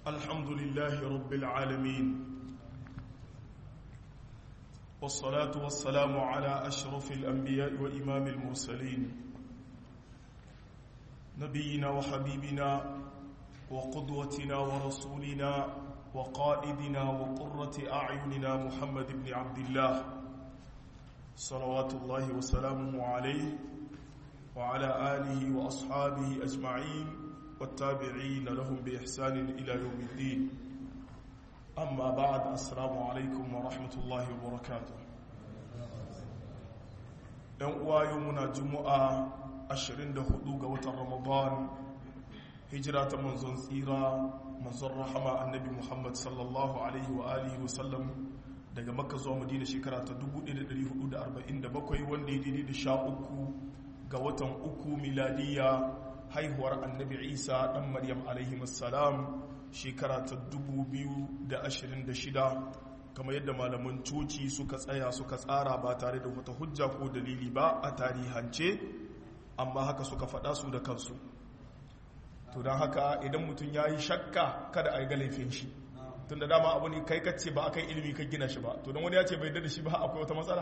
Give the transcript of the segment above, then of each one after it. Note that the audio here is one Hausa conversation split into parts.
الحمد لله رب العالمين والصلاة والسلام على أشرف الأنبياء وإمام المرسلين نبينا وحبيبنا وقدوتنا ورسولنا وقائدنا وقرة أعيننا محمد بن عبد الله صلوات الله وسلامه عليه وعلى آله وأصحابه أجمعين والتابعين لهم بإحسان إلى يوم الدين أما بعد السلام عليكم ورحمة الله وبركاته ‘yan uwa yau muna juma'a 24 ga watan ramadan hijira ta manzon tsira manzon rahama annabi muhammad sallallahu alaihi wa alihi wasallam daga makka zuwa madina shekara ta 1447 wanda ya daidai da sha uku ga watan uku miladiya haihuwar annabi isa dan maryam alaihi salam shekara ta 2026 kamar yadda malaman coci suka tsaya suka tsara ba tare da wata hujja ko dalili ba a tarihance amma haka suka faɗa su da kansu to don haka idan mutum ya yi shakka kada a yi ga laifin shi tun da dama abu ne kai kacce ba a kai ilimi ka gina shi ba to don wani ya ce bai da shi ba akwai wata matsala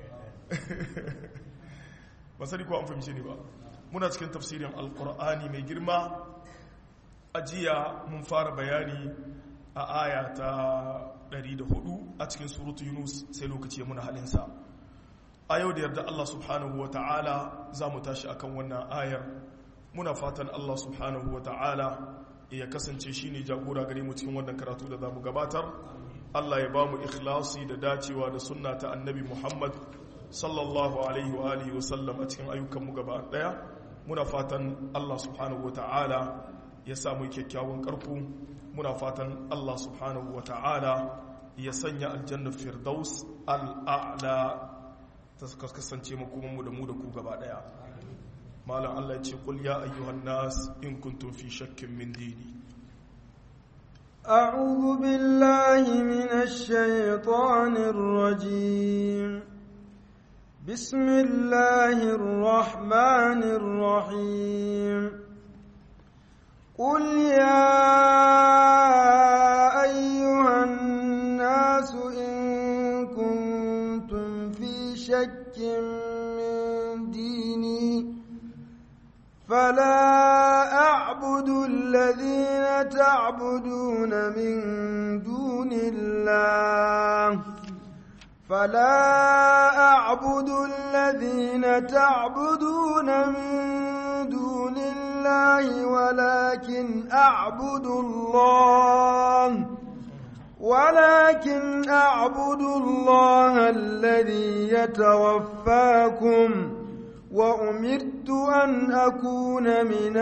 ba sani ko an fahimci ne ba muna cikin tafsirin alkur'ani mai girma ajiya mun fara bayani a aya ta 104 a cikin surutu yunus sai lokaci ya muna halinsa a yau da yarda allah subhanahu wa ta'ala za mu tashi akan wannan ayar muna fatan allah subhanahu wa ta'ala ya kasance shi ne jagora gare mu cikin wannan karatu da za mu gabatar allah ya ba mu ikhlasi da dacewa da sunna ta annabi muhammad sallallahu alaihi wa alihi wa sallam a cikin ayyukanmu gaba daya muna fatan Allah subhanahu ta'ala ya samu kyakkyawan karku muna fatan Allah subhanahu ta'ala ya sanya aljanna firdaus al'a'la ta kasance makomanmu da mu da ku gaba daya malam Allah ya ce qul ya ayyuhan nas in kuntum fi shakkin min dini أعوذ بالله من الشيطان الرجيم بسم الله الرحمن الرحيم قل يا أيها الناس إن كنتم في شك من ديني فلا أعبد الذين تعبدون من دون الله فلا أعبد الذين تعبدون من دون الله ولكن أعبد الله ولكن أعبد الله الذي يتوفاكم وأمرت أن أكون من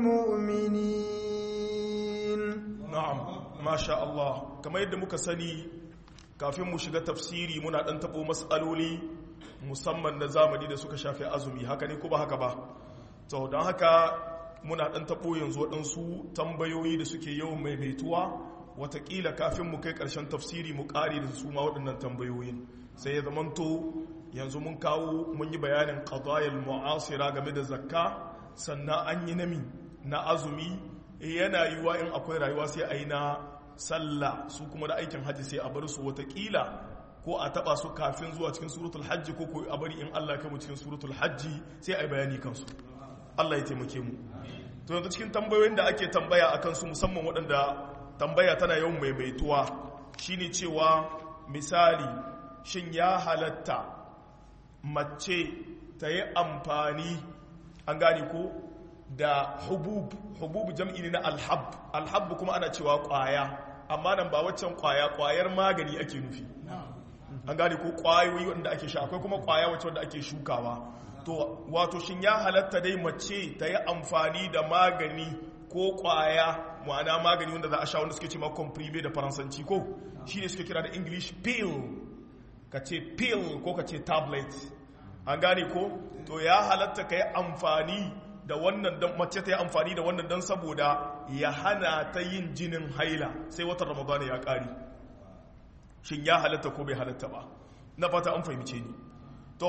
المؤمنين نعم ما شاء الله كما يدمك سني kafin mu shiga tafsiri muna dan tabo matsaloli musamman na zamani da suka shafi azumi haka ne ko ba haka ba to don haka muna dan tabo yanzu waɗansu tambayoyi da suke yawan maimaituwa watakila kafin mu kai ƙarshen tafsiri mu ƙari da su ma waɗannan tambayoyin sai ya zamanto yanzu mun kawo mun yi bayanin qadayal mu'asira game da zakka sannan an yi nami na azumi yana yiwa in akwai rayuwa sai a yi na sallah su kuma da aikin hajji sai a bar su watakila ko a taba su kafin zuwa cikin suratul hajji ko ko a bari in Allah kai mu cikin suratul hajji sai a yi bayani kansu Allah ya taimake mu to yanzu cikin tambayoyin da ake tambaya akan su musamman waɗanda tambaya tana yawan maimaituwa shine cewa misali shin ya halatta mace ta yi amfani an gane ko da hubub hubub jam'i ne na alhab alhab kuma ana cewa kwaya amma nan ba waccan kwaya kwayar magani ake nufi an gane ko kwayoyi wanda ake sha akwai kuma kwaya wacce wanda ake shukawa to wato shin ya halatta dai mace ta yi amfani da magani ko kwaya ma'ana magani wanda za a sha wanda suke ce ma comprime da faransanci ko shi ne suke kira da english pill ka ce pill ko ka ce tablet an gane ko to ya halatta ka yi amfani da wannan dan mace ta yi amfani da wannan dan saboda ya hana ta yin jinin haila sai watan ramadana ya kare shin ya halatta ko bai halatta ba na fata an fahimce ni to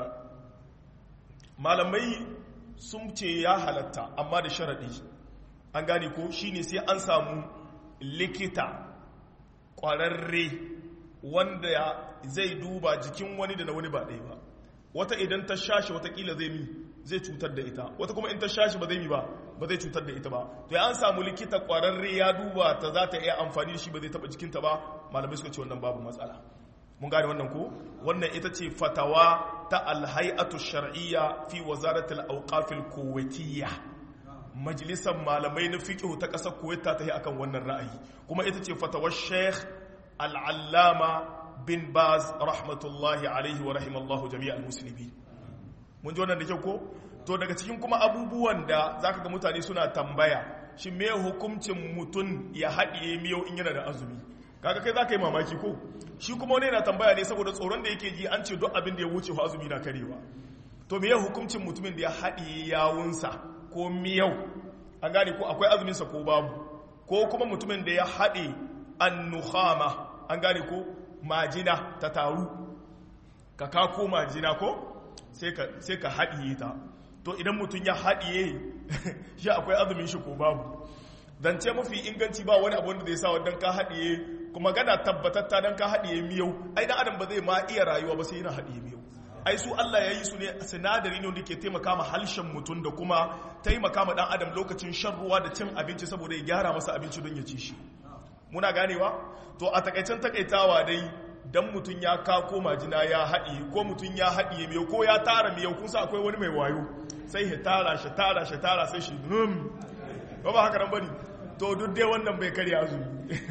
malamai sun ce ya halatta amma da sharaɗi an gane ko shine sai an samu likita kwararre wanda zai duba jikin wani da na wani ba ɗaya ba wata idan ta shashi watakila zai mi zai cutar da ita wata kuma in ta shashi ba zai mi ba ba zai cutar da ita ba to ya an samu likita kwararre ya duba ta za ta iya amfani da shi ba zai taba jikinta ba malamai suka ce wannan babu matsala mun gane wannan ko wannan ita ce fatawa ta alhay'atu shar'iyya fi wazaratul awqafil kuwaitiyya majalisar malamai na fiqh ta kasar kuwait ta yi akan wannan ra'ayi kuma ita ce fatawar sheikh al-allama bin baz rahmatullahi alaihi wa rahimallahu jami'al muslimin mun ji wannan da kyau ko to daga cikin kuma abubuwan da zaka ga mutane suna tambaya shi me hukuncin mutum ya haɗiye miyau in yana da azumi kaga kai zaka yi mamaki ko shi kuma wani yana tambaya ne saboda tsoron da yake ji an ce duk abin da ya wuce azumi na karewa to me hukuncin mutumin da ya haɗiye yawunsa ko miyau an gane ko akwai azuminsa ko babu ko kuma mutumin da ya haɗe annuhama an gane ko majina ta taru ka kako majina ko sai ka haɗiye ta to idan mutum ya haɗiye shi akwai azumin shi ko babu zance mafi inganci ba wani abu wanda zai sa wadda ka haɗiye kuma gana tabbatatta don ka haɗiye miyau ai dan adam ba zai ma iya rayuwa ba sai yana haɗiye miyau ai su Allah ya yi su ne sinadari ne wanda ke taimaka ma halshen mutum da kuma taimaka ma dan adam lokacin shan ruwa da cin abinci saboda ya gyara masa abinci don ya ci shi muna ganewa to a takaicen takaitawa dai dan mutum ya kako majina ya haɗi ko mutum ya haɗi miyau ko ya tara miyau kun sa akwai wani mai wayo sai ya tara shi tara shi tara sai shi rum ba ba haka nan bane to duk dai wannan bai karya azumi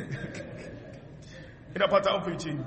ina fata an fice ni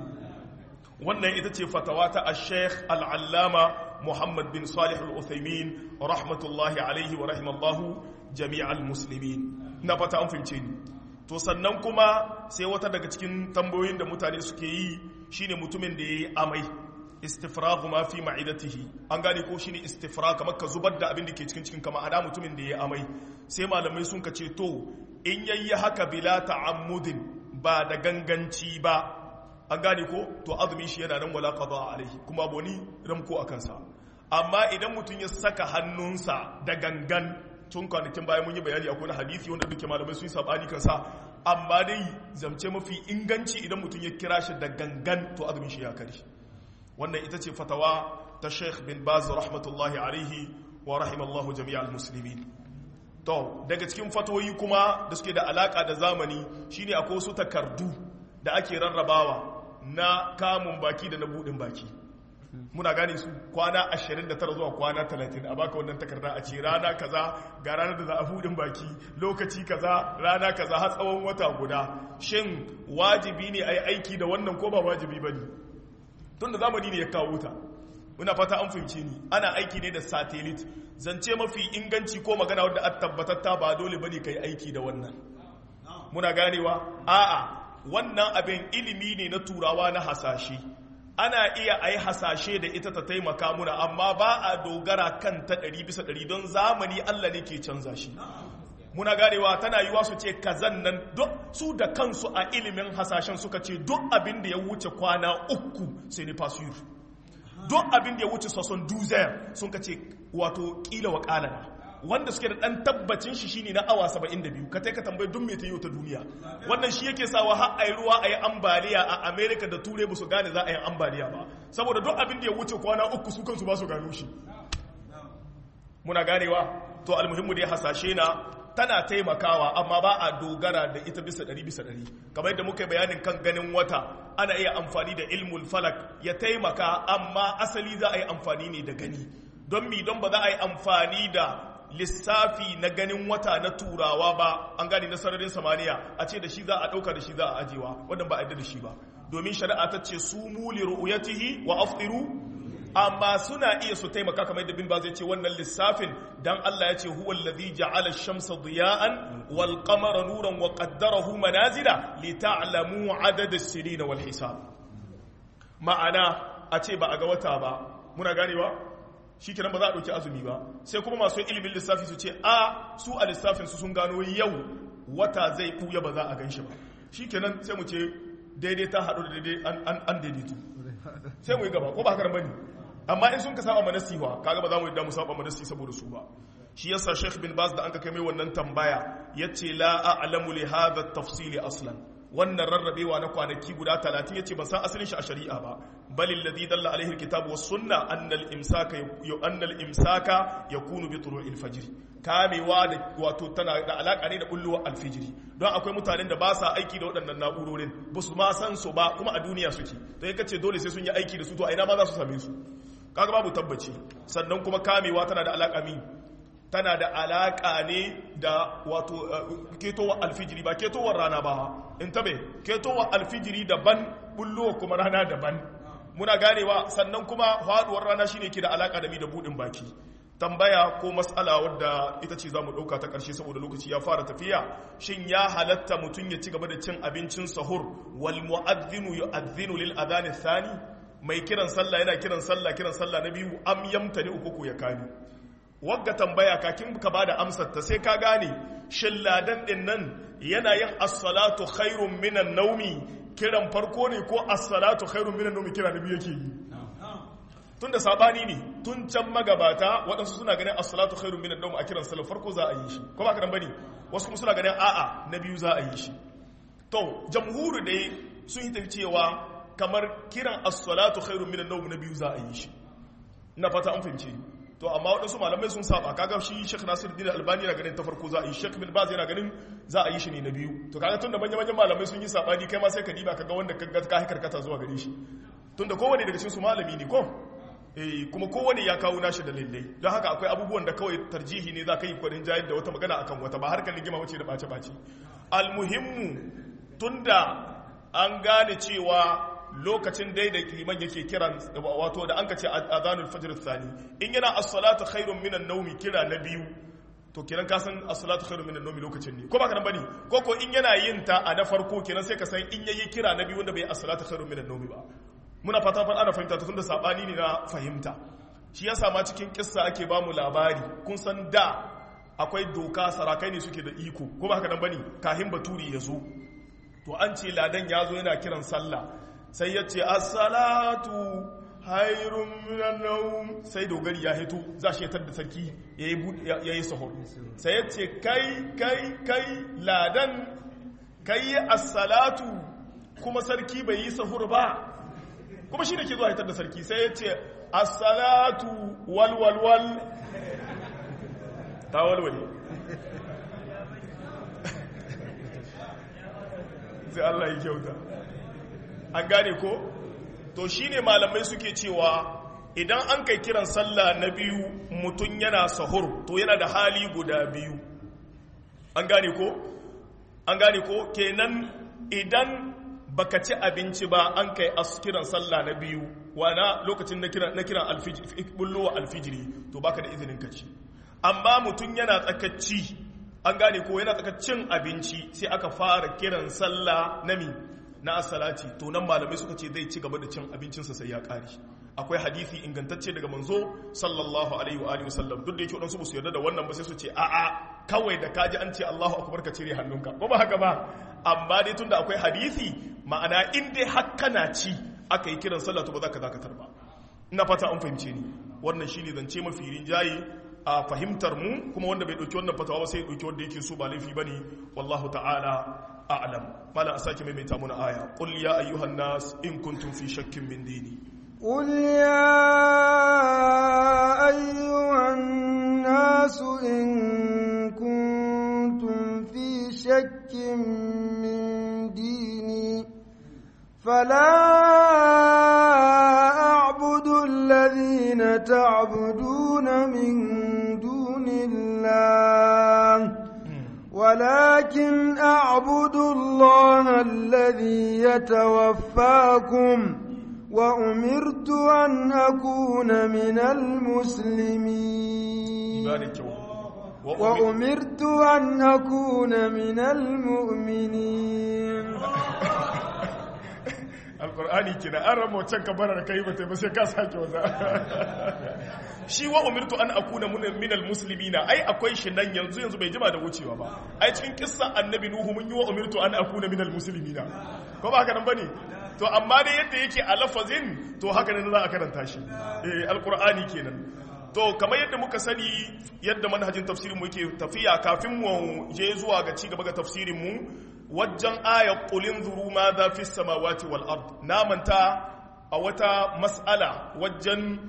wannan ita ce fatawa ta al-sheikh al-allama muhammad bin salih al-uthaymin rahmatullahi alaihi wa rahimallahu jami'al muslimin ina fata an fice ni to sannan kuma sai wata daga cikin tambayoyin da mutane suke yi shine mutumin da yayi amai istifraghu ma fi ma'idatihi an gane ko shine istifrag kamar ka zubar da abin da ke cikin cikin kama ada mutumin da yayi amai sai malamai sun ka ce to in yayi haka bila ta'ammudin ba da ganganci ba an gane ko to azumi shi yana nan wala qada alaihi kuma boni ramko akan sa amma idan mutum ya saka hannunsa da gangan tun kwanakin bayan mun yi bayani akwai hadisi wanda duke malamai sun yi sabani kansa amma dai zamce mafi inganci idan mutum ya kira shi da gangan to azumin shi ya kare wannan ita ce fatawa ta Sheikh bin Baz rahmatullahi alaihi wa rahimallahu jami'al muslimin to daga cikin fatoyi kuma da suke da alaka da zamani shine akwai wasu takardu da ake rarrabawa na kamun baki da na budin baki muna gane su kwana 29 zuwa kwana 30 a baka wannan takarda a ce rana kaza ga ranar da za a budin baki lokaci kaza rana kaza har tsawon wata guda shin wajibi ne a yi aiki da wannan ko ba wajibi ba ne tun da zamani ne ya kawo ta muna fata an fahimce ni ana aiki ne da satellite zance mafi inganci ko magana wadda a tabbatatta ba dole bane ka yi aiki da wannan muna ganewa a'a wannan abin ilimi ne na turawa na hasashe ana iya a yi hasashe da ita ta taimaka muna amma ba a dogara kan ta ɗari bisa ɗari don zamani Allah ne ke canza shi muna ganewa tana yiwa su ce kazan nan su da kansu a ilimin hasashen suka ce duk abin da ya wuce kwana uku sai ne fasir duk abin da ya wuce sasson duzer sun ka ce wato kila wa kalana wanda suke da dan tabbacin shi shine na awa 72 ka ka tambayi duk me ta yi ta duniya wannan shi yake sawa har ayi ruwa ayi ambaliya a America da Turai ba su gane za a yi ambaliya ba saboda duk abin da ya wuce kwana uku su kansu ba su gano shi muna ganewa to almuhimmu dai hasashe na tana taimakawa amma ba a dogara da ita bisa ɗari bisa ɗari kamar yadda muka bayanin kan ganin wata ana iya amfani da ilmul falak ya taimaka amma asali za a yi amfani ne da gani don mi don ba za a yi amfani da lissafi na ganin wata na turawa ba an gane na sararin samaniya a ce da shi za a ɗauka da shi za a ajewa wadda ba a yadda da shi ba domin shari'a ta ce su muli ru'uyatihi wa aftiru amma suna iya su taimaka kamar yadda bin ba zai ce wannan lissafin dan Allah ya ce huwa allazi ja'ala ash-shamsa diya'an wal qamara nuran wa qaddarahu manazila li ta'lamu 'adada as-sinina wal hisab ma'ana a ce ba a ga wata ba muna ganewa shikenan ba za a dauki azumi ba sai kuma masu ilimin lissafi su ce a su a lissafin su sun gano yau wata zai kuya ba za a ganshi ba shikenan sai mu ce daidai ta haɗu da daidai an daidaitu sai mu yi gaba ko ba haka bane amma in sun ka saba manasi wa kaga ba za mu yi damu saba manasi saboda su ba shi yasa Sheikh bin Baz da an ka kai mai wannan tambaya yace la a'lamu li hadha at-tafsil aslan wannan rarrabewa na kwanaki guda 30 yace ban san asalin shi a shari'a ba bal alladhi dalla alaihi al-kitab was sunna anna al-imsaka anna al-imsaka yakunu bi tulu'il fajr kamewa da wato tana da alaka ne da bulluwar alfijiri don akwai mutanen da ba sa aiki da waɗannan na'urorin ba su ma san su ba kuma a duniya suke to in kace dole sai sun yi aiki da su to a ina ma za su same su kaga babu tabbaci sannan kuma kamewa tana da alaka mi tana da alaka ne da wato ketowar alfijiri ba ketowar rana ba in tabe ketowar alfijiri daban bulluwar kuma rana daban muna ganewa sannan kuma faduwar rana shine ke da alaka da mi da budin baki tambaya ko matsala wadda ita ce za mu ɗauka ta ƙarshe saboda lokaci ya fara tafiya shin ya halatta mutum ya ci gaba da cin abincin sahur wal mu'adhdhinu yu'adhdhinu lil adhan thani mai kiran sallah yana kiran sallah kiran sallah na biyu am yamtani uku ko ya kani wagga tambaya kakin ka bada amsar ta sai ka gane shin ladan din nan yana yin as-salatu khairun minan naumi kiran farko ne ko as-salatu khairun minan naumi kira na biyu yake yi tun da sabani ne tun can magabata waɗansu suna ganin as-salatu khairun minan nawm a kiran sallar farko za a yi shi ko ba ka bane wasu kuma suna ganin a'a na biyu za a yi shi to jamhuru dai sun yi tafi cewa kamar kiran as-salatu khairun minan nawm na biyu za a yi shi ina fata an fahimce to amma waɗansu malamai sun saba kaga shi Sheikh Nasiruddin Albani yana ganin ta farko za a yi Sheikh Bin Baz yana ganin za a yi shi ne na biyu to kaga tunda manyan manyan malamai sun yi sabani kai ma sai ka diba kaga wanda kaga ka karkata zuwa gare shi tunda kowane daga cikin su malami ne ko kuma kowane ya kawo nashi dalilai don haka akwai abubuwan da kawai tarjihi ne za ka yi kwarin jayar da wata magana akan wata ba harkar ligima wace da ɓace-ɓace almuhimmu tunda an gane cewa lokacin dai da liman yake kiran wato da an ka ce azanul fajr thani in yana as-salatu khairun minan nawmi kira na biyu to kenan ka san as-salatu khairun minan nawmi lokacin ne ko ba ka bane ko ko in yana yin ta a na farko kenan sai ka san in yayi kira na biyu wanda bai as-salatu khairun minan nawmi ba muna fata fa ana fahimta tunda sabani ne na fahimta shi yasa ma cikin kissa ake ba mu labari kun san da akwai doka sarakai ne suke da iko ko ba haka nan bane kahin baturi ya zo to an ce ladan ya zo yana kiran sallah sai ya ce as-salatu hayrun minan nawm sai dogari ya hito za shi da sarki yayi yayi sahur sai ya ce kai kai kai ladan kai as-salatu kuma sarki bai yi sahur ba kuma shi da ke zuwa hitar da sarki sai ya ce assalatu walwalwal ta walwale sai Allah yi kyauta an gane ko to shi ne malamai suke cewa idan an kai kiran sallah na biyu mutum yana sahur to yana da hali guda biyu an gane ko an gane ko kenan idan baka ci abinci ba an kai kiran sallah na biyu wana lokacin na kiran bullowa alfijiri to baka da izinin ka ci amma mutum yana tsakacci an gane ko yana tsakaccin abinci sai aka fara kiran sallah na mi na asalati to nan malamai suka ce zai ci gaba da cin abincinsa sai ya kare akwai hadisi ingantacce daga manzo sallallahu alaihi wa alihi wasallam duk da yake wadansu su yarda da wannan ba sai su ce a'a kawai da kaji an ce Allahu akbar ka cire hannunka ko ba haka ba amma dai tunda akwai hadisi ma'ana in dai hakka na ci aka yi kiran sallah to ba za ka dakatar ba ina fata an fahimce ni wannan shine zance mafi rinjaye a fahimtar mu kuma wanda bai dauki wannan fatawa ba sai ya dauki wanda yake so ba laifi bane wallahu ta'ala a'lam mala asaki maimaita muna aya qul ya ayyuhan nas in kuntum fi shakkin min dini قل يا أيها الناس إن كنتم في شك من ديني فلا أعبد الذين تعبدون من دون الله ولكن أعبد الله الذي يتوفاكم وأمرت أن أكون من المسلمين وأمرت أن أكون من المؤمنين alkur'ani kina an rama wancan kabarar kai ba ba sai ka sake wata shi wa umirtu an akuna minal muslimina ai akwai shi nan yanzu yanzu bai jima da wucewa ba ai cikin kissa annabi nuhu mun yi wa umirtu an akuna minal muslimina ko ba haka nan bane to amma dai yadda yake a lafazin to haka ne za a karanta shi eh alkur'ani kenan to kamar yadda muka sani yadda manhajin tafsirin mu yake tafiya kafin mu je zuwa ga ci gaba ga tafsirin mu wajen ayat qulin zuru ma za fi samawati wal ard na manta a wata mas'ala wajen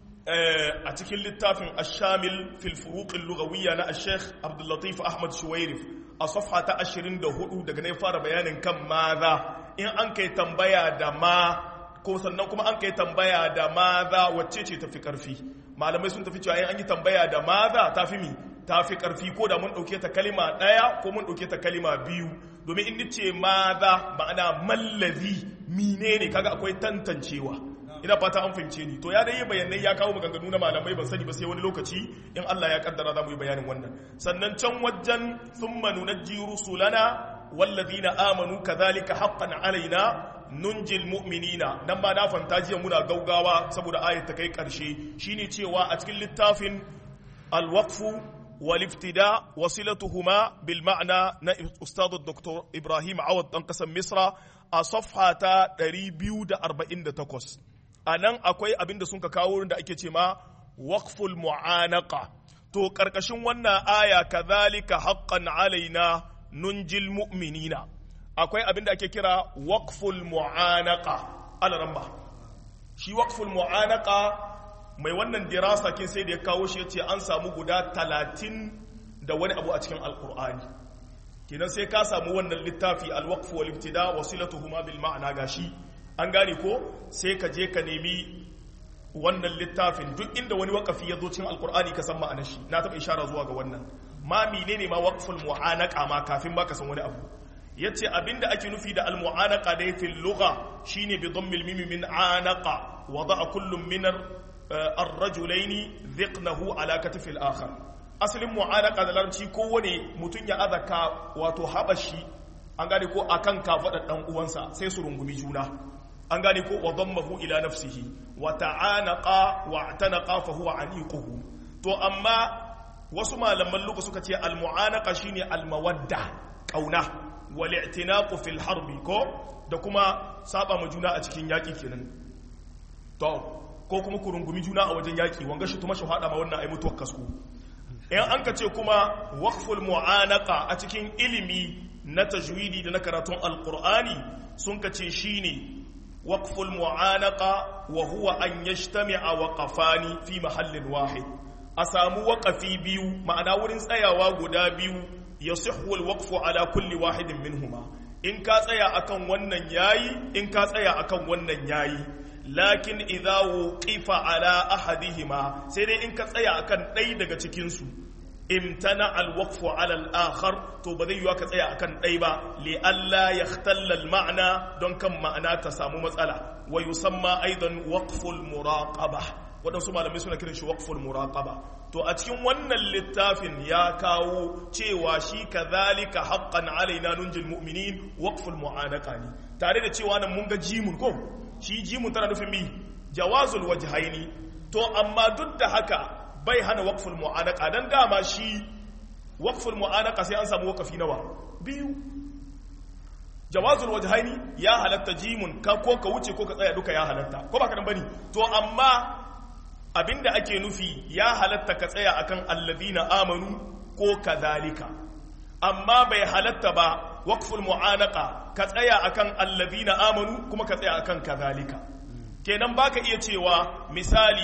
a cikin littafin ash-shamil fil furuq al-lughawiyya na al-sheikh Abdul Latif Ahmad Shuwairif a safha ta 24 daga ne fara bayanin kan maza in an kai tambaya da ma ko sannan kuma an kai tambaya da maza wacce ce tafi karfi malamai sun tafi cewa in an yi tambaya da maza tafi mi tafi karfi ko da mun dauke ta kalima daya ko mun dauke ta kalima biyu domin in nace maza ma'ana mallazi menene kaga akwai tantancewa ina fata an fahimce ni to ya dai bayanai ya kawo maganganu na malamai ban sani ba sai wani lokaci in Allah ya kaddara za mu yi bayanin wannan sannan can wajen thumma nunajji rusulana wallazina amanu kadhalika haqqan alaina nunjil mu'minina nan ba na fanta jiya muna gaugawa saboda ayat ta kai karshe shine cewa a cikin littafin al-waqfu wal iftida wasilatuhuma bil ma'na na ustad dr ibrahim awad dan kasan misra a safha ta 248 anan akwai abinda sun ka kawo da ake ce ma waqful mu'anaqa to karkashin wannan aya kadhalika haqqan alaina nunjil mu'minina akwai abin da ake kira waqful mu'anaka alaramba shi waqful mu'anaka mai wannan dirasa kin sai da ya kawo shi yace an samu guda talatin da wani abu a cikin alqur'ani kenan sai ka samu wannan littafi alwaqf wal ibtida wasilatuhuma bil ma'na gashi an gane ko sai ka je ka nemi wannan littafin duk inda wani waqafi ya zo cikin alqur'ani ka san ma'anar shi na taba ishara zuwa ga wannan ma menene ma waqful mu'anaka ma kafin ba ka san wani abu yace abinda ake nufi da almu'anaqa da fil lugha shine bi dhammil mim min anaqa wada'a kullum min ar-rajulaini dhiqnahu ala katifil akhar asalin mu'anaqa da larabci kowane mutun ya azaka wato habashi an gane ko akan kafadar dan uwansa sai su rungumi juna an gane ko wa dhammahu ila nafsihi wa ta'anaqa wa atanaqa fa huwa aniquhu to amma wasu malaman luka suka ce al-mu'anaqa shine al-mawadda kauna wal'i'tinaku fil harbi ko da kuma saba ma juna a cikin yaƙi kenan to ko kuma ku rungumi juna a wajen yaƙi wanga shi tuma shi hada ma wannan ai mutuwar kasko in an ka ce kuma waqful mu'anaka a cikin ilimi na tajwidi da na karatun alqur'ani sun ka ce shine waqful mu'anaka wa huwa an yajtami'a waqafani fi mahallin wahid a samu waƙafi biyu ma'ana wurin tsayawa guda biyu yasihhu alwaqfu ala kulli wahidin minhuma in ka tsaya akan wannan yayi in ka tsaya akan wannan yayi lakin idza wuqifa ala ahadihima sai dai in ka tsaya akan ɗaya daga cikin su imtana alwaqfu ala al-akhar to ba zai yiwa ka tsaya akan ɗaya ba li alla yahtalla al-ma'na don kan ma'ana ta samu matsala wa yusamma aidan waqful muraqaba waɗansu malamai suna kiran shi waqful muraqaba to a cikin wannan littafin ya kawo cewa shi kadhalika haqqan alaina nunjil mu'minin waqful mu'anaka ne tare da cewa nan mun ga jimun ko shi jimun tana nufin mi jawazul wajhaini to amma duk da haka bai hana waqful mu'anaka dan dama shi waqful mu'anaka sai an samu waqafi nawa biyu jawazul wajhaini ya halatta jimun ka ko ka wuce ko ka tsaya duka ya halatta ko ba ka nan bane to amma abinda ake nufi ya halatta ka tsaya akan alladina amanu ko kadhalika amma bai halatta ba waqful mu'anaka ka tsaya akan alladina amanu kuma ka tsaya akan kadhalika kenan baka iya cewa misali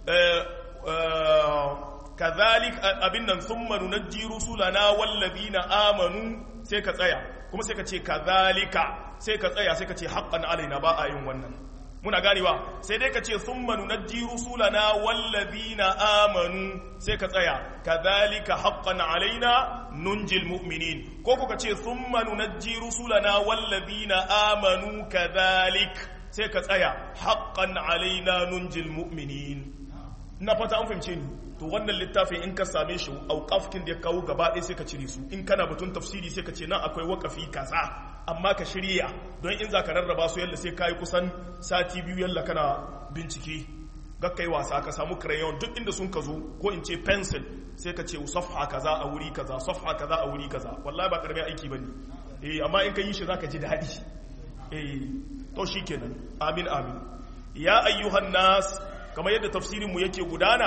kadhalik abin nan thumma nunajji rusulana walladina amanu sai ka tsaya kuma sai ka ce kadhalika sai ka tsaya sai ka ce haqqan alaina ba a yin wannan muna ganewa sai dai ka ce thumma nunajji rusulana wallazina amanu sai ka tsaya kadhalika haqqan alaina nunjil mu'minin ko ko ka ce thumma nunajji rusulana wallazina amanu kadhalik sai ka tsaya haqqan alaina nunjil mu'minin na fata an fahimce ni to wannan littafin in ka same shi auqafkin da ya kawo gaba ɗaya sai ka cire su in kana batun tafsiri sai ka ce nan akwai wakafi kaza amma ka shirya don in za ka rarraba su yalla sai ka yi kusan sati biyu yalla kana bincike gakkai wasa ka samu crayon duk inda sun ka zo ko in ce pencil sai ka ce safha kaza a wuri kaza safha kaza a wuri kaza wallahi ba karamin aiki bane eh amma in ka yi shi zaka ji daɗi eh to shikenan amin amin ya ayyuhan nas kamar yadda tafsirin mu yake gudana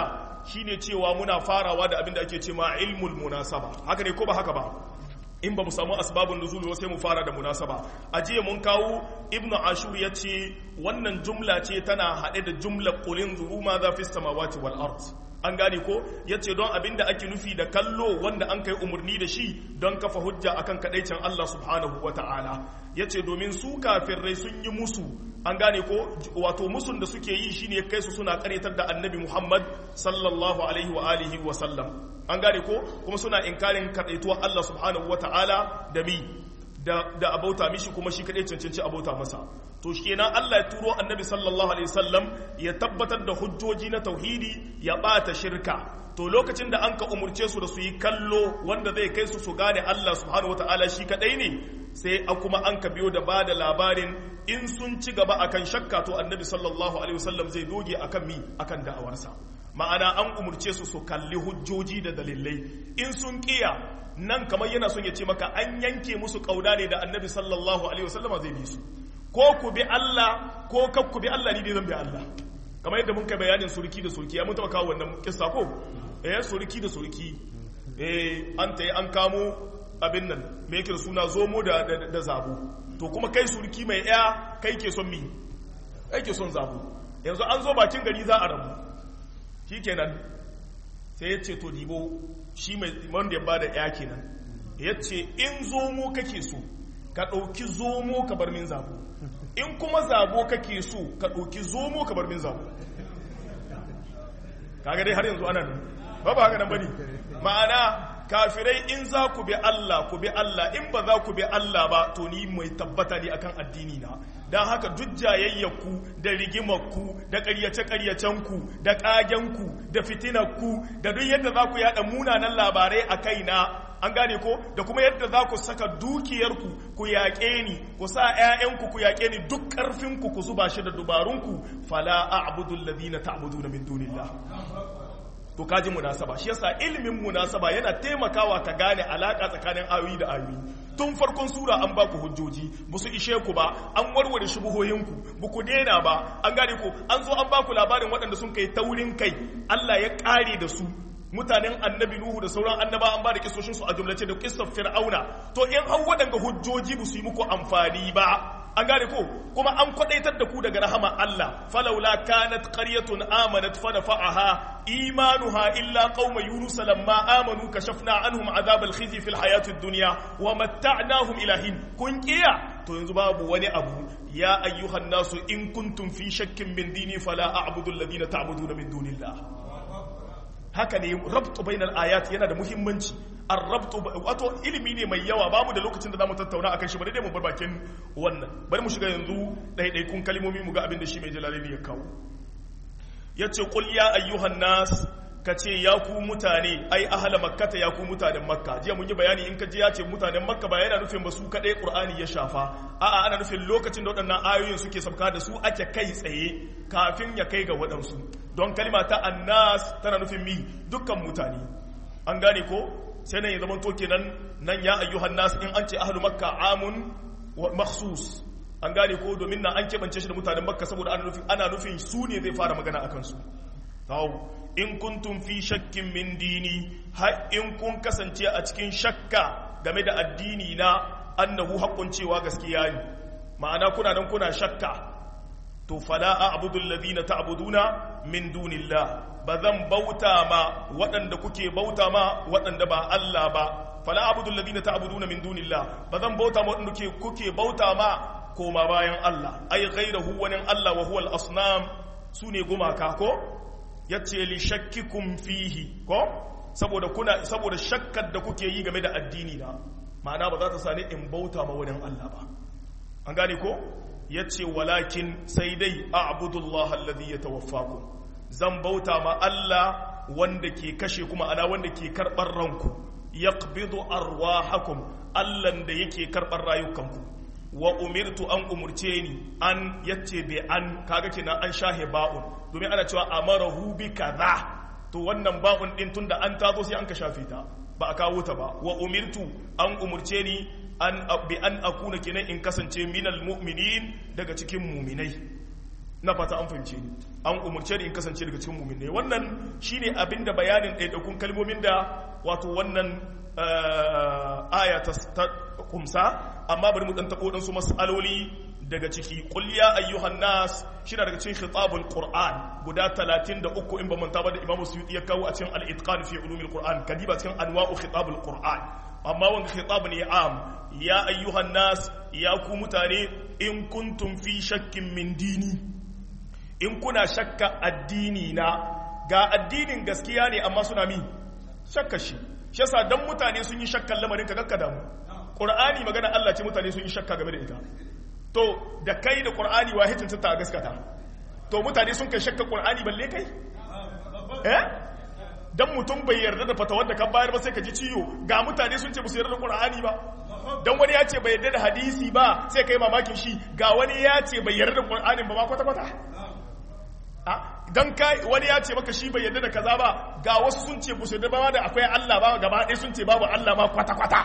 shine cewa muna farawa da abin da ake cewa ilmul munasaba haka ne ko ba haka ba in ba mu samu asbabun nuzul sai mu fara da munasaba a jiya mun kawo ibnu ashur ya ce wannan jumla ce tana haɗe da jumlar qulin zuru ma za fi samawati wal ard an gane ko ya ce don abin da ake nufi da kallo wanda an kai umarni da shi don kafa hujja akan kadaicin Allah subhanahu wa ta'ala ya ce domin su kafirai sun yi musu an gane ko wato musun da suke yi shine kai su suna karyatar da annabi Muhammad sallallahu alaihi wa alihi wa sallam an gane ko kuma suna inkarin kadaituwar Allah subhanahu wa ta'ala da mi da da abauta mishi kuma shi kadai cancanci abauta masa to kenan Allah ya turo annabi sallallahu alaihi wasallam ya tabbatar da hujjoji na tauhidi ya bata shirka to lokacin da an ka umurce su da su yi kallo wanda zai kai su su gane Allah subhanahu wataala shi kadai ne sai a kuma an ka biyo da ba da labarin in sun ci gaba akan shakka to annabi sallallahu alaihi wasallam zai doge akan mi akan da'awarsa ma'ana an umurce su su kalli hujjoji da dalilai in sun kiya nan kamar yana son ya ce maka an yanke musu kauda ne da annabi sallallahu alaihi wasallam zai bi su ko ku bi Allah ko kak ku bi Allah ni dai zan bi Allah kamar yadda mun kai bayanin surki da surki ya mun taba kawo wannan kissa ko eh surki da surki eh an tayi an kamo abin nan me yake suna zomo da da zabo to kuma kai surki mai ya kai ke son mi kai ke son zabo yanzu an zo bakin gari za a rabu shikenan sai ya ce to dibo shi mai wanda ya bada ya kenan ya ce in zomo kake so ka ɗauki zomo ka bar min zabo in kuma zabo kake so ka ɗauki zomo ka bar min zabo kaga dai har yanzu ana nan ba ba haka nan bane ma'ana kafirai in za ku bi Allah ku bi Allah in ba za ku bi Allah ba to ni mai tabbata ne akan addini na don haka duk jayayyaku da rigimarku da ƙaryace-ƙaryacenku da ƙagenku da fitinarku da duk yadda za ku yada munanan labarai a kaina an gane ko da kuma yadda za ku saka dukiyarku ku yaƙe ni ku sa 'ya'yanku ku yaƙe ni duk ƙarfinku ku zuba shi da dubarunku fala a'budu alladhina ta'buduna min dunillah to kaji munasaba shi yasa ilimin munasaba yana taimakawa ka gane alaka tsakanin ayoyi da ayoyi tun farkon sura an baku hujjoji ba su ishe ku ba an warware shubuhoyinku ba ku daina ba an gane ku an zo an baku labarin waɗanda sun kai taurin kai Allah ya ƙare da su mutanen annabi Nuhu da sauran annaba an ba da kisoshin su a jumlace da kissar Fir'auna to in an waɗanga hujjoji ba su yi muku amfani ba an gane ko kuma an kwadaitar da ku daga rahama Allah falaula kanat qaryatun amanat fa nafa'aha imanuha illa qauma yunus lamma amanu kashafna anhum adhab al-khizy fil hayati ad-dunya wa matta'nahum ila hin kun kiya to yanzu babu wani abu ya ayyuhan nasu in kuntum fi shakkin min dini fala a'budu alladhina ta'buduna min dunillah haka ne rabtu bainal ayat yana da muhimmanci arrabtu wato ilimi ne mai yawa babu da lokacin da zamu tattauna akan shi bari dai mu bar bakin wannan bari mu shiga yanzu ɗaiɗaikun kalmomi mu ga abin da shi mai jalalaini ya kawo yace qul ya ayyuhan nas kace ya ku mutane ai ahla makkata ya ku mutanen makka jiya mun yi bayani in ka ji ya ce mutanen makka ba yana nufin ba su kadai qur'ani ya shafa a'a ana nufin lokacin da waɗannan ayoyin suke sabka da su ake kai tsaye kafin ya kai ga waɗansu don kalma ta annas tana nufin mi dukkan mutane an gane ko sai nan ya zama to kenan nan ya ayyuhan nas in an ce ahlu makka amun wa makhsus an gane ko domin nan an kebance shi da mutanen makka saboda ana nufin ana nufin su ne zai fara magana akan su tawo in kuntum fi shakkin min dini har in kun kasance a cikin shakka game da addini na annahu haqqun cewa gaskiya ne ma'ana kuna nan kuna shakka to fala a'budu alladhina ta'buduna min dunillah ba zan bauta ma waɗanda kuke bauta ma waɗanda ba Allah ba fala abudu alladhina ta'buduna min dunillah ba zan bauta ma waɗanda kuke bauta ma koma bayan Allah ai ghayrahu wani Allah wa huwa al-asnam sune gumaka ko yace li shakkikum fihi ko saboda kuna saboda shakkar da kuke yi game da addini na ma'ana ba za ta sani in bauta ma wani Allah ba an gane ko yace walakin sai dai a'budullah alladhi yatawaffakum zan bauta ma Allah wanda ke kashe kuma ana wanda ke karɓar ranku ya arwahakum Allahn da yake karɓar rayukanku wa umirtu an umurce ni an yace be an kaga kenan an shahe ba'un domin ana cewa amarahu bi kaza to wannan ba'un din tunda an tazo sai an ka shafe ta ba a kawo ta ba wa umirtu an umurce ni an bi an akuna kenan in kasance minal mu'minin daga cikin mu'minai na fata an fahimce ni an umurce ni in kasance daga cikin mu'minai wannan shine abinda bayanin ɗaiɗaikun kalmomin da wato wannan aya ta kumsa amma bari mu dan tabo dan su mas'aloli daga ciki qul ya ayyuhan nas shi daga cikin khitabul qur'an guda 33 in ba manta ba da imam suyuti ya kawo a cikin al-itqan fi ulumil qur'an kadiba cikin anwa'u khitabul qur'an amma wanga khitab ne am ya ayyuhan nas ya ku mutane in kuntum fi shakkin min dini in kuna shakka addini na ga addinin gaskiya ne amma suna mi shakka shi shi yasa dan mutane sun yi shakkan lamarin ka kakka damu qur'ani magana Allah ce mutane sun yi shakka game da ita to da kai da qur'ani wa hitin ta gaskata to mutane sun kai shakka qur'ani balle kai eh dan mutum bai yarda da fatawar da ka bayar ba sai ka ji ciwo ga mutane sun ce ba su yarda da qur'ani ba dan wani ya ce bai yarda da hadisi ba sai kai mamakin shi ga wani ya ce bai yarda da qur'ani ba ma kwata kwata dan kai wani ya ce maka shi bai yarda da kaza ba ga wasu sun ce ba su yarda ba da akwai Allah ba gaba ɗaya sun ce babu Allah ma kwata kwata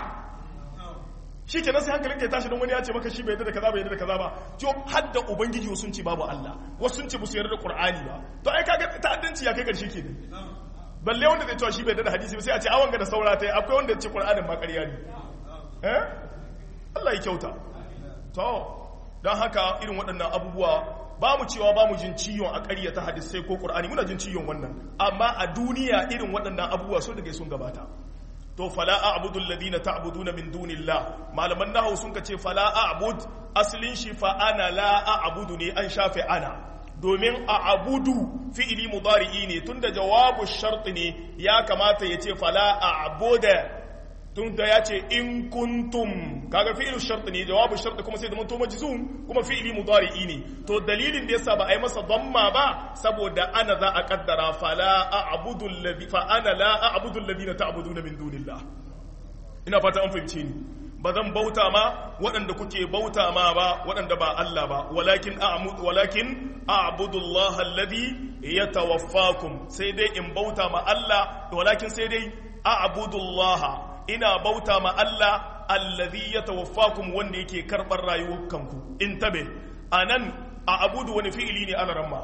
shi kenan sai hankalin ka ya tashi don wani ya ce maka shi bai yarda da kaza bai yarda da kaza ba to har da ubangiji sun ce babu Allah wasu sun ce ba su yarda da qur'ani ba to ai kaga ta'addanci ya kai karshe kenan balle wanda zai cewa shi bai da hadisi ba sai a ce awon ga da saura ta akwai wanda ce qur'anin ma ƙarya ne eh Allah ya kyauta to don haka irin waɗannan abubuwa ba mu cewa ba mu jin ciwon a ƙarya ta hadisai ko qur'ani muna jin ciwon wannan amma a duniya irin waɗannan abubuwa sun daga sun gabata to fala a'budu alladhina ta'buduna min dunillah malaman nahwu sun ce fala a'bud aslin shi fa ana la a'budu ne an shafe ana domin a abudu fi'ili mudari'i ne tunda jawabu shart ne ya kamata ya ce fala a abuda tunda ya ce in kuntum kaga fi'ilu shart ne jawabu shart kuma sai da manto majzum kuma fi'ili mudari'i ne to dalilin da yasa ba a yi masa damma ba saboda ana za a kaddara fala a abudu alladhi fa ana la a abudu alladhina ta'buduna min dunillah ina fata an fahimce ni ba zan bauta ma waɗanda kuke bauta ma ba waɗanda ba Allah ba walakin a'budu walakin a'budullah alladhi yatawaffakum sai dai in bauta ma Allah walakin sai dai a'budullah ina bauta ma Allah alladhi yatawaffakum wanda yake karɓar rayukanku in tabe anan a'budu wani fi'ili ne ana ramma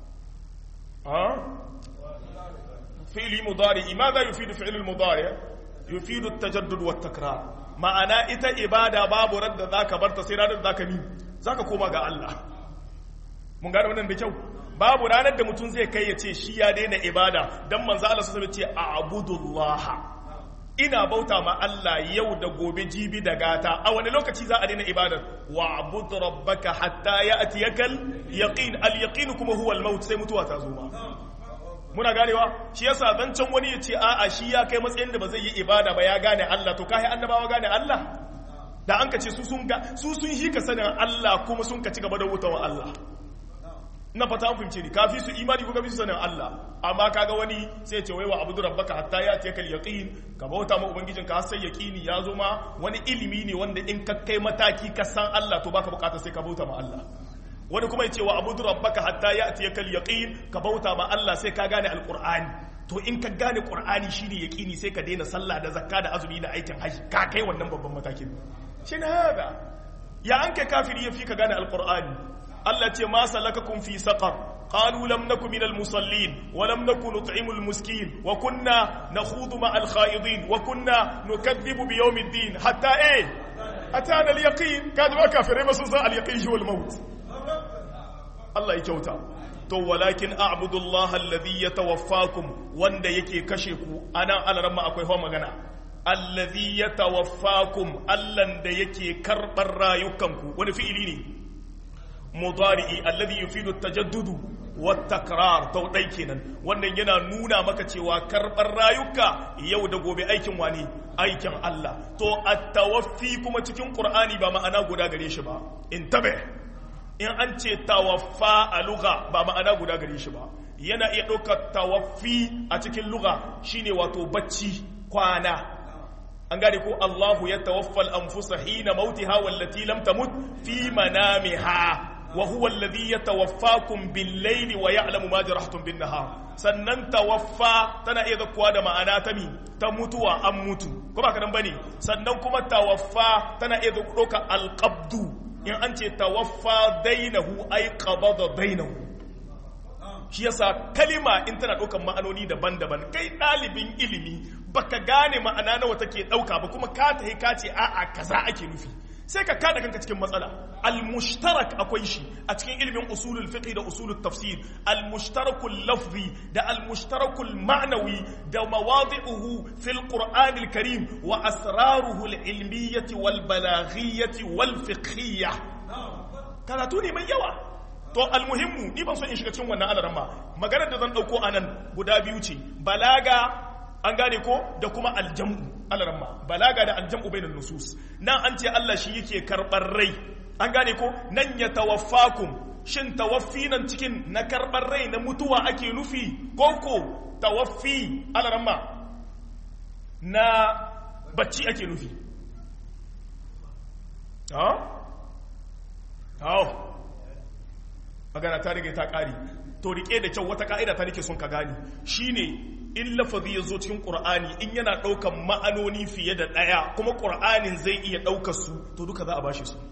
ha fi'ili mudari ma za yufidu fi'il mudari yufidu at-tajaddud wat-takrar ma'ana ita ibada babu radda za ka barta sai ranar da za ka ni za ka koma ga Allah mun gane wannan da kyau babu ranar da mutum zai kai ya ce shi ya daina ibada don manzo Allah sosai ce a abudullah ina bauta ma Allah yau da gobe jibi da gata a wani lokaci za a daina ibadar wa abud rabbaka hatta ya'tiyakal yaqin al yaqin kuma huwa al maut sai mutuwa ta zo ma muna ganewa shi yasa zancen wani ya ce a'a shi ya kai matsayin da ba zai yi ibada ba ya gane Allah to kai annabawa gane Allah da an ka ce su sun ga su sun yi ka sanin Allah kuma sun ka ci gaba da wutawan Allah na fata an fahimce ni kafi su imani ko kafi su sanin Allah amma kaga wani sai ce wai wa abudu rabbaka hatta ya ce kal yaqin ka bauta ma ubangijinka har sai yaqini ya zo ma wani ilimi ne wanda in ka kai mataki ka san Allah to baka bukata sai ka bauta ma Allah wani kuma ya ce wa abudu rabbaka hatta ya atiya kal yaqin ka bauta ma Allah sai ka gane alqur'ani to in ka gane qur'ani shine yaqini sai ka daina sallah da zakka da azumi da aikin haji ka kai wannan babban matakin shin haka ya an kai kafiri yafi ka gane alqur'ani Allah ce ma salakakum fi saqar قالوا لم نكن من المصلين ولم نكن نطعم المسكين وكنا نخوض مع الخائضين وكنا نكذب بيوم الدين حتى ايه أتانا اليقين كانوا كافرين بس اليقين هو الموت Allah ya kyauta to walakin a'budu Allah alladhi yatawaffakum wanda yake kashe ku anan alaramma akwai hawa magana alladhi yatawaffakum allan da yake karbar rayukanku wani fi'ili ne mudari'i alladhi yufidu at-tajaddudu wat-takrar to dai kenan wannan yana nuna maka cewa karbar rayuka yau da gobe aikin wani aikin Allah to at-tawaffi kuma cikin Qur'ani ba ma'ana guda gare shi ba intabe in an ce tawaffa a luga ba ma'ana guda gare shi ba yana iya ɗaukar tawaffi a cikin luga shine wato bacci kwana an gane ko Allahu ya tawaffal anfusa hina mautiha wallati lam tamut fi manamiha wa huwa alladhi yatawaffakum bil layli wa ya'lamu ma jarahtum bin nahar sannan tawaffa tana iya zakkuwa da ma'ana ta mi ta mutuwa an mutu ko ba kadan bane sannan kuma tawaffa tana iya ɗaukar alqabdu in an ce tawaffa dainahu ay qabada dainahu shi yasa kalima in tana ɗaukan ma'anoni daban-daban kai ɗalibin ilimi baka gane ma'ana nawa take ɗauka ba kuma ka tahi ka ce a'a kaza ake nufi sai ka kada kanka cikin matsala al-mushtarak akwai shi a cikin ilimin usulul fiqh da usulul tafsir al-mushtarakul lafzi da al-mushtarakul ma'nawi da mawadi'uhu fil qur'anil karim wa asraruhu al-ilmiyyah wal balaghiyyah wal fiqhiyyah karatu ne mai yawa to almuhimmu ni ban so in shiga cikin wannan alaran ma maganar da zan dauko anan guda biyu ce balaga an gane ko da kuma aljam'u alaramma balaga da aljam'u bainan nusus nan an ce Allah shi yake karbar rai an gane ko nan ya tawaffakum shin tawaffi nan cikin na karbar rai na mutuwa ake nufi ko ko tawaffi alaramma na bacci ake nufi ha ha magana ta riga ta kare to rike da kyau wata ka'ida ta nake son ka gane shine in lafazi ya zo cikin ƙur'ani in yana ɗaukan ma'anoni fiye da ɗaya kuma ƙur'anin zai iya ɗaukar su to duka za a bashi su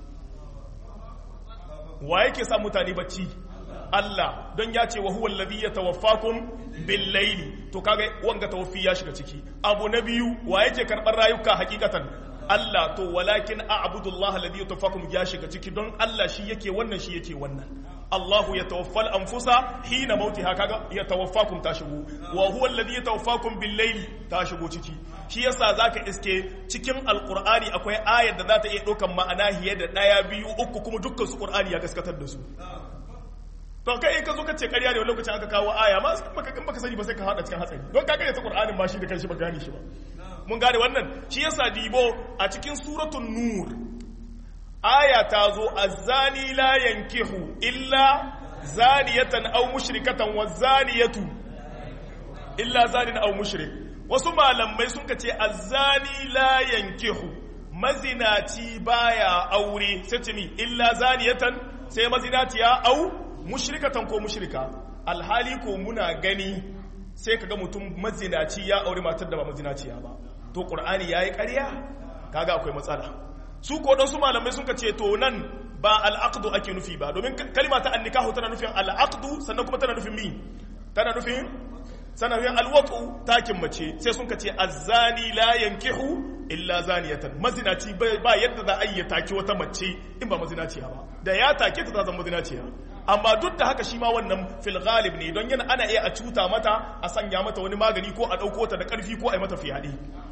wa yake sa mutane bacci Allah don ya ce wa huwa alladhi yatawaffakum bil layli to kaga wanga tawaffi ya shiga ciki abu na biyu wa yake karɓar rayuka hakikatan Allah to walakin a'budu Allah alladhi yatawaffakum ya shiga ciki don Allah shi yake wannan shi yake wannan Allahu ya tawaffal anfusa hina mautiha kaga ya tawaffakum ta shigo wa huwa alladhi yatawaffakum bil layli ta shigo ciki shi yasa zaka iske cikin alqur'ani akwai ayar da za ta iya ɗaukan ma'ana hiye da ɗaya biyu uku kuma dukkan su qur'ani ya gaskatar da su to kai ka zo ka ce ƙarya ne wani lokacin aka kawo aya ma baka in baka sani ba sai ka hada cikin hatsari don ka ta qur'anin ma shi da kanshi ba gane shi ba mun gane wannan shi yasa dibo a cikin suratul nur aya ta zo azzani la yankihu illa zaniyatan aw mushrikatan wa zaniyatu illa zanin aw mushrik wasu malamai sun ce azzani la yankihu mazinaci baya aure sai ce mi illa zaniyatan sai mazinatiya aw mushrikatan ko mushrika alhali ko muna gani sai kaga mutum mazinaci ya aure matar da ba mazinaciya ba to qur'ani yayi ƙarya kaga akwai matsala su ko su malamai sun ce to nan ba al'aqdu ake nufi ba domin kalma ta annikahu tana nufin al'aqdu sannan kuma tana nufin mi tana nufin tana nufin alwatu takin mace sai sun ce azzani la yankihu illa zaniyatan mazinaci ba yadda za a yi taki wata mace in ba mazinaciya ba da ya take ta ta zama mazinaciya amma duk da haka shi ma wannan fil ghalib ne don yana ana iya a cuta mata a sanya mata wani magani ko a ɗauko ta da ƙarfi ko a yi mata fiyaɗe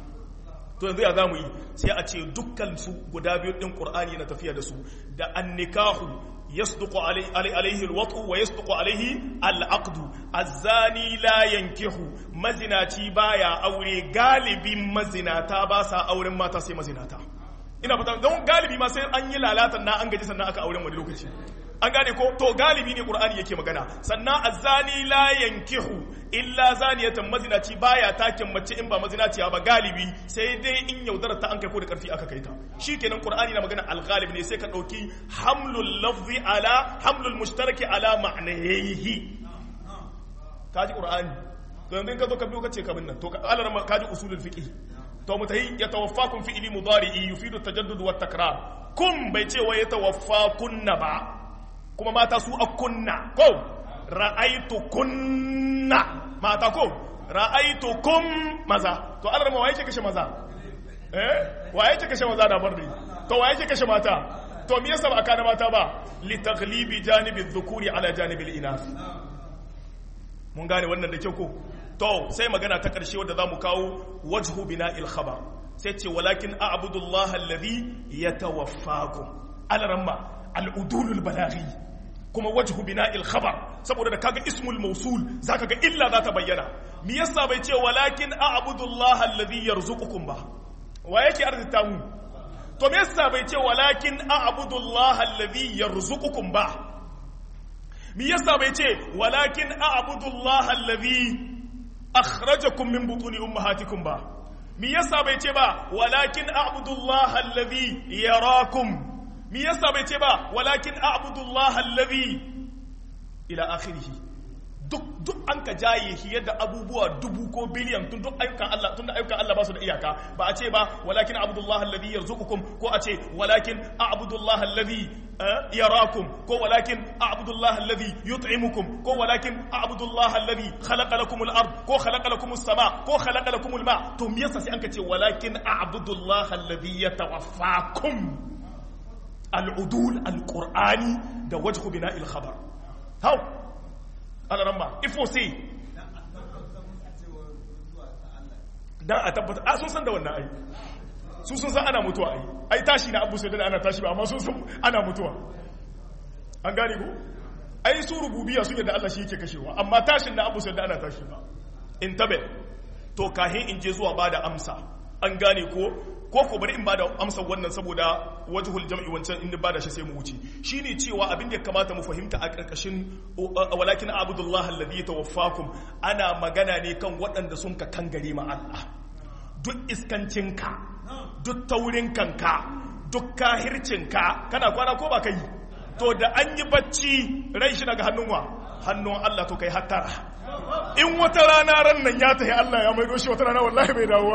to yanzu ya za mu yi sai a ce dukkan su guda biyu ɗin ƙur'ani na tafiya da su da annikahu yasduqu alaihi alwatu wa yasduqu alaihi al'aqdu azzani la yankihu mazinaci baya aure galibin mazinata ba sa auren mata sai mazinata ina fata don galibi ma sai an yi lalatan na an gaji sannan aka auren wani lokaci an gane ko to galibi ne qur'ani yake magana sannan azzani la yankihu illa zaniyatan mazinaci baya takin mace in ba mazinaciya ba galibi sai dai in yaudarar ta an kai ko da karfi aka kai ta shikenan qur'ani na magana al-ghalib ne sai ka dauki hamlul lafzi ala hamlul mushtaraki ala ma'nayihi kaji qur'ani to yanzu in ka zo ka biyo ka ce kabin nan to alar kaji usulul fiqh to mutahi yatawaffakum fi'li mudari'i yufidu tajaddud wa takrar kun bai ce wa yatawaffakunna ba kuma mata su a kunna ko ra'aitu kunna mata ko ra'aitu kum maza to Allah ma waye ke kashe maza eh waye ke kashe maza da barri to waye ke kashe mata to me yasa ba aka na mata ba li taghlibi janibi dhukuri ala janibi al-inath mun gane wannan da kyau ko to sai magana ta karshe wanda zamu kawo wajhu bina'il khabar sai ce walakin a'budullaha alladhi yatawaffakum alaramma al'udulul balaghi kuma wajhu bina'il khabar saboda da kaga ismul mausul zaka ga illa za ta bayyana me yasa bai ce walakin a'budullaha alladhi yarzuqukum ba wa yake arzita mu to me yasa bai ce walakin a'budullaha alladhi yarzuqukum ba me yasa bai ce walakin a'budullaha alladhi akhrajakum min butuni ummahatikum ba me yasa bai ce ba walakin a'budullaha alladhi yarakum me yasa bai ce ba walakin a'budullaha allazi ila akhirih duk an ka jaye shi yadda abubuwa dubu ko biliyan tun duk ayyukan Allah tun da ayyukan Allah ba su da iyaka ba a ce ba walakin abdullahi alladhi yarzuqukum ko a ce walakin a'budullahi alladhi yarakum ko walakin a'budullahi alladhi yut'imukum ko walakin a'budullahi alladhi khalaqa lakum al-ard ko khalaqa lakum as-sama ko khalaqa lakum al-ma to me yasa sai an ka ce walakin a'budullahi alladhi yatawaffakum al-udul al-qur'ani da wajhu bina'il khabar how alaramma ifo sai dan a tabbata a sun san da wannan ai su sun san ana mutuwa ai ai tashi na abu sai da ana tashi ba amma sun san ana mutuwa an gane ko ai su rububiya sun yadda Allah shi yake kashewa amma tashin na abu sai da ana tashi ba in tabe to kahin in je zuwa bada amsa an gane ko ko ko bari in bada amsar wannan saboda wajhul jam'i wancan in bada shi sai mu wuce shine cewa abin da ya kamata mu fahimta a karkashin walakin abdullah alladhi yatawaffakum ana magana ne kan waɗanda sun ka kangare ma Allah duk iskancinka duk taurin kanka duk kahircinka kana kwana ko ba kai to da an yi bacci rai shi daga hannun wa hannun Allah to kai hattara in wata rana ran nan ya tafi Allah ya maido shi wata rana wallahi bai dawowa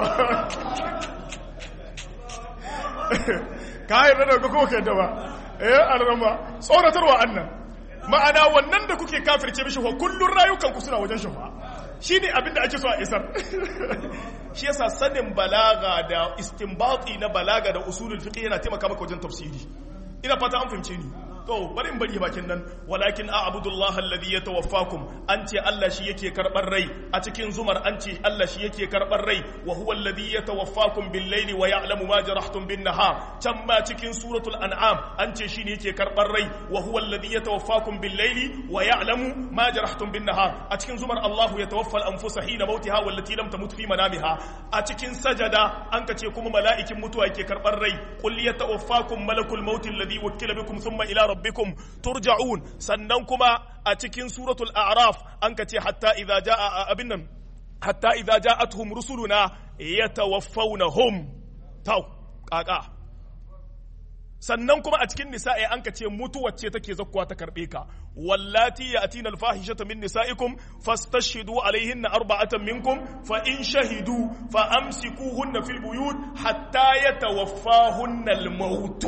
ka yi rana ga kowa da ba eh alrama tsoratarwa annan ma'ana wannan da kuke kafirce mishi wa kullun rayukan ku suna wajen shafa shine abin da ake so a isar shi yasa sanin balaga da istinbati na balaga da usulul fiqh yana taimaka maka wajen tafsiri ina fata an fahimce ni to bari in bari bakin nan walakin a'budullah alladhi yatawaffakum an ce Allah shi yake karbar rai a cikin zumar an ce Allah shi yake karbar rai wa huwa alladhi yatawaffakum bil layli wa ya'lamu ma jarahtum bin nahar can ma cikin suratul an'am an ce shi ne yake karbar rai wa huwa alladhi yatawaffakum bil layli wa ya'lamu ma jarahtum bin nahar a cikin zumar Allah yatawaffa al anfusa hina mautiha wallati lam tamut fi manamiha a cikin sajada an ka ce kuma mala'ikin mutuwa yake karbar rai qul yatawaffakum malakul maut alladhi wukkila bikum thumma ila rabbikum turja'un sannan kuma a cikin suratul a'raf an ka ce hatta idza jaa abin nan hatta idza ja'atuhum rusuluna yatawaffawnahum taw kaka sannan kuma a cikin nisa'i an ka ce mutuwar ce take zakkuwa ta karbe ka wallati ya'tina al-fahishata min nisa'ikum fastashhidu alaihinna arba'atan minkum fa in shahidu fa amsikuhunna fil buyut hatta yatawaffahunna al-maut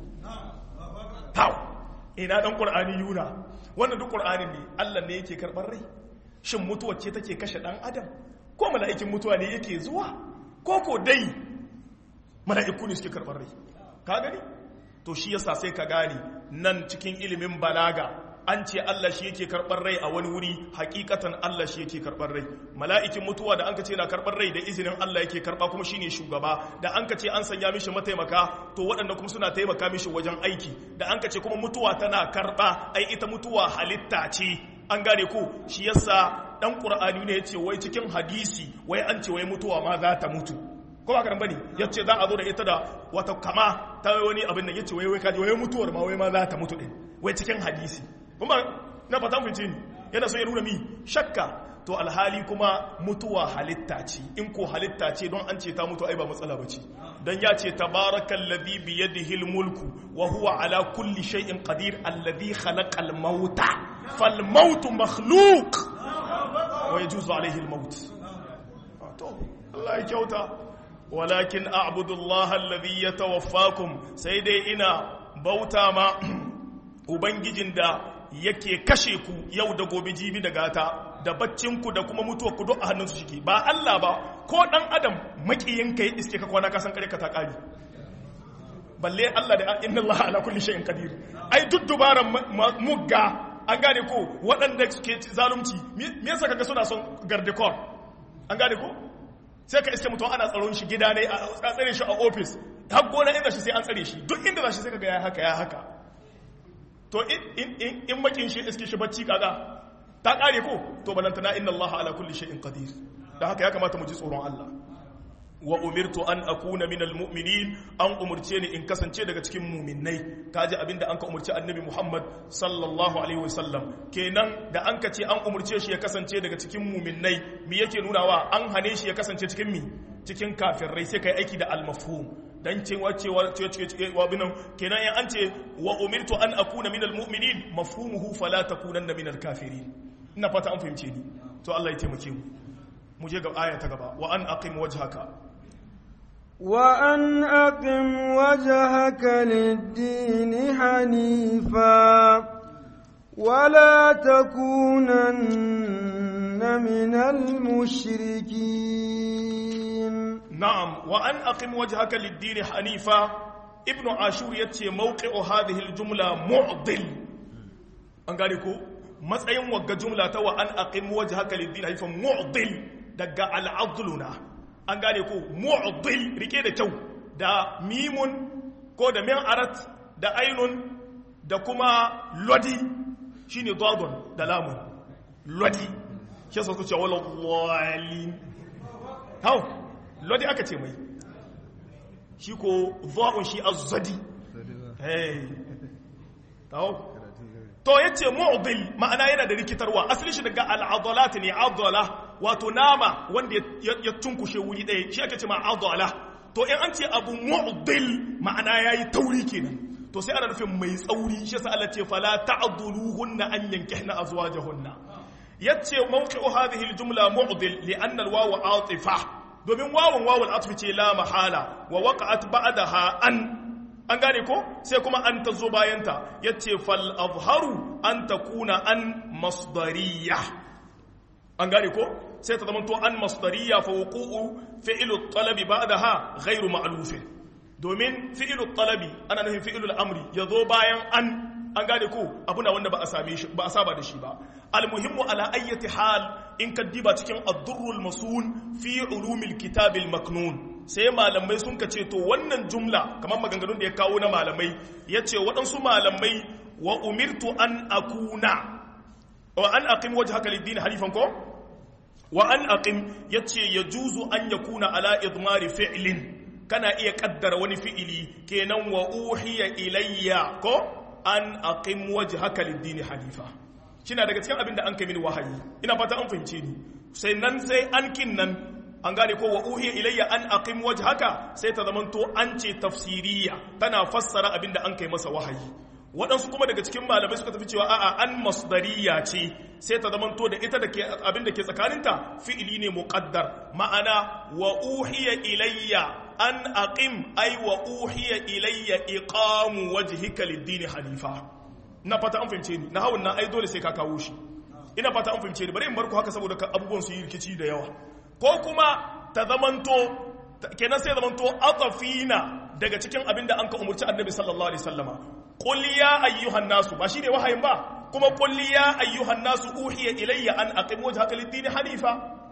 taw ina dan qur'ani yuna wannan duk qur'anin ne Allah ne yake karbar rai shin mutuwar ce take kashe dan adam ko mala'ikin mutuwa ne yake zuwa ko ko dai mala'iku ne suke karbar rai ka gani to shi yasa sai ka gane nan cikin ilimin balaga an ce Allah shi yake karɓar rai a wani wuri hakikatan Allah shi yake karɓar rai mala'ikin mutuwa da an ka ce na karɓar rai da izinin Allah yake karɓa kuma shine shugaba da an ka ce an sanya mishi mataimaka to waɗanda kuma suna taimaka mishi wajen aiki da an ka ce kuma mutuwa tana karɓa ai ita mutuwa halitta ce an gane ko shi yasa dan qur'ani ne yace wai cikin hadisi wai an ce wai mutuwa ma za ta mutu ko ba karan bane yace za a zo da ita da wata kama ta wani abin nan yace wai wai kaji wai mutuwar ma wai ma za ta mutu din wai cikin hadisi kuma na fatan fice ni yana so ya nuna mi shakka to alhali kuma mutuwa halitta ce in ko halitta ce don an ce ta mutu ai ba matsala bace dan ya ce tabarakal ladhi bi yadihi mulku wa huwa ala kulli shay'in qadir alladhi khalaqal mauta fal mautu makhluq wa yajuzu alayhi al maut to Allah ya kyauta walakin a'budu Allah alladhi yatawaffakum sai dai ina bauta ma ubangijin da yake kashe ku yau da gobe jibi da gata da baccinku da kuma mutuwarku duk a hannunsu shike ba Allah ba ko dan adam makiyinka ya iske ka kwana kasan kare ka ta kari balle Allah da inna Allah ala kulli shay'in qadir ai duk dubaran mugga an gane ko waɗanda suke zalunci me yasa kaga suna son gardekor an gane ko sai ka iske mutum ana tsaron shi gida ne a tsare shi a office har gona inda shi sai an tsare shi duk inda za shi sai kaga ya haka ya haka to in makin shi iske shi bacci kaga ta kare ko to balantana inna Allah ala kulli shay'in qadir da haka ya kamata mu ji tsoron Allah wa umirtu an akuna minal mu'minin an umurce ni in kasance daga cikin mu'minnai kaji abinda an ka umurci annabi Muhammad sallallahu alaihi wasallam kenan da an ka ce an umurce shi ya kasance daga cikin mu'minnai me yake nunawa an hane shi ya kasance cikin mi cikin kafirai sai kai aiki da al-mafhum dan cewa cewa cewa binan kenan yan an ce wa umirtu an akuna minal mu'minin mafhumuhu fala takunanna minal kafirin ina fata an fahimce ni to Allah ya taimake mu mu je ga aya ta gaba wa an aqim wajhaka وأن أقم وجهك للدين حنيفا ولا تكونن من المشركين نعم وأن أقم وجهك للدين حنيفا ابن عاشور يتي موقع هذه الجملة معضل أنقالكو matsayin wagga jumla ta wa an aqim wajhaka lid-din haifan mu'dil daga al-adluna an gane ko mu'dil rike da kyau da mimun ko da min arat da ainun da kuma lodi shine dadun da lamun lodi shi yasa suke wala dhalin hau lodi aka ce mai shi ko dha'un shi az-zadi hey hau to yace mu'dil ma'ana yana da rikitarwa asali shi daga al-adalat ne adala wato nama wanda ya tunkushe wuri ɗaya shi ake ce ma adala to in an ce abu mu'dil ma'ana yayi tauri kenan to sai ana nufin mai tsauri shi yasa Allah ce fala ta'dhuluhunna an yankihna azwajahunna yace mawqi'u hadhihi al-jumla mu'dil li'anna al-wawu 'atifa domin wawun wawul atfi ce la mahala wa waqa'at ba'daha an an gane ko sai kuma an ta zo bayanta ya ce fal azharu an ta kuna an masdariya an gane ko sai ta zamanto an masdariya fa wuqu'u fi'lu talabi ba'daha ghairu ma'lufin domin fi'lu talabi ana nufin fi'lu amri yazo bayan an an gane ko abuna wanda ba a same shi ba a saba da shi ba almuhimmu ala ayyati hal in ka diba cikin ad-durrul masun fi ulumil kitabil maknun sai malamai sun ka ce to wannan jumla kamar maganganun da ya kawo na malamai ya ce waɗansu malamai wa umirtu an akuna wa an aqim wajhaka lid-din halifan ko wa an aqim yace yajuzu an yakuna ala idmari fi'lin kana iya kaddara wani fi'ili kenan wa uhiya ilayya ko an aqim wajhaka lid-din halifa kina daga cikin abin da an kai mini wahayi ina fata an fahimce ni sai nan sai an kin nan an gane ko wa uhiya ilayya an aqim wajhaka sai ta zamanto an ce tafsiriya tana fassara abinda an kai masa wahayi waɗansu kuma daga cikin malamai suka tafi cewa a'a an masdariya ce sai ta zamanto da ita da ke abinda ke tsakaninta fi'ili ne muqaddar ma'ana wa uhiya ilayya an aqim ay wa uhiya ilayya iqamu wajhika lid-din hanifa na fata an fahimce ni na hawun nan ai dole sai ka kawo shi ina fata an fahimce ni bari in barku haka saboda abubuwan su yi rikici da yawa ko kuma ta zamanto kenan sai zamanto atafina daga cikin abin da an ka umurci annabi sallallahu alaihi wasallama qul ya ayyuhan nasu ba shine wahayin ba kuma qul ya ayyuhan nasu uhiya ilayya an aqim wajhaka lid-din hanifa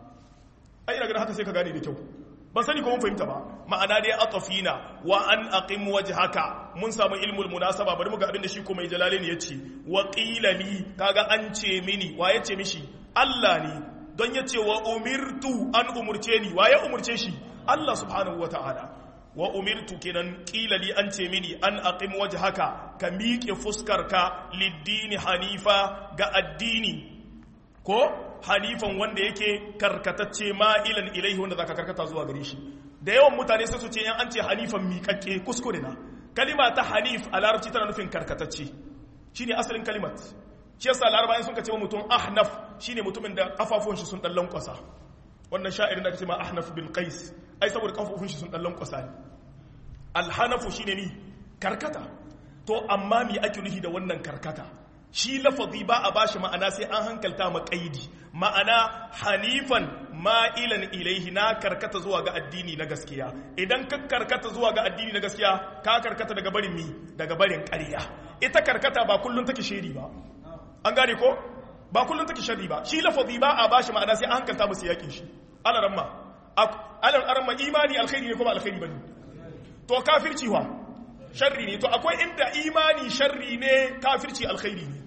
ai ina ga haka sai ka gane da kyau ban sani ko mun fahimta ba ma'ana dai atafina wa an aqim wajhaka mun samu ilmul munasaba bari mu ga abin da shi kuma jalalain yace wa qila li kaga an ce mini wa yace mishi Allah ne don ya ce wa umirtu an umurce ni wa ya umurce shi Allah subhanahu wa ta'ala wa umirtu kenan ƙilali an ce mini an aqim wajhaka ka miƙe fuskarka liddini hanifa ga addini ko hanifan wanda yake karkatacce ma'ilan ilaihi wanda zaka karkata zuwa gare shi da yawan mutane sai su ce yan an ce hanifan miƙaƙƙe kuskure na kalima ta hanif a larabci tana nufin karkatacce shine asalin kalimat shi yasa larabawa sun kace mutum ahnaf shine mutumin da kafafun shi sun dan lankwasa wannan sha'irin da kace ma ahnaf bin qais ai saboda kafafun shi sun dan lankwasa ne alhanafu shine ni karkata to amma me ake nufi da wannan karkata shi lafazi ba a bashi ma'ana sai an hankalta ma qaidi ma'ana hanifan ma'ilan ilaihi na karkata zuwa ga addini na gaskiya idan ka karkata zuwa ga addini na gaskiya ka karkata daga barin mi daga barin ƙarya ita karkata ba kullun take shiri ba an gane ko ba kullum take sharri ba shi lafazi ba a bashi ma'ana sai an hankalta musu yakin shi alaramma alaramma imani alkhairi ne kuma alkhairi bane to kafirci wa sharri ne to akwai inda imani sharri ne kafirci alkhairi ne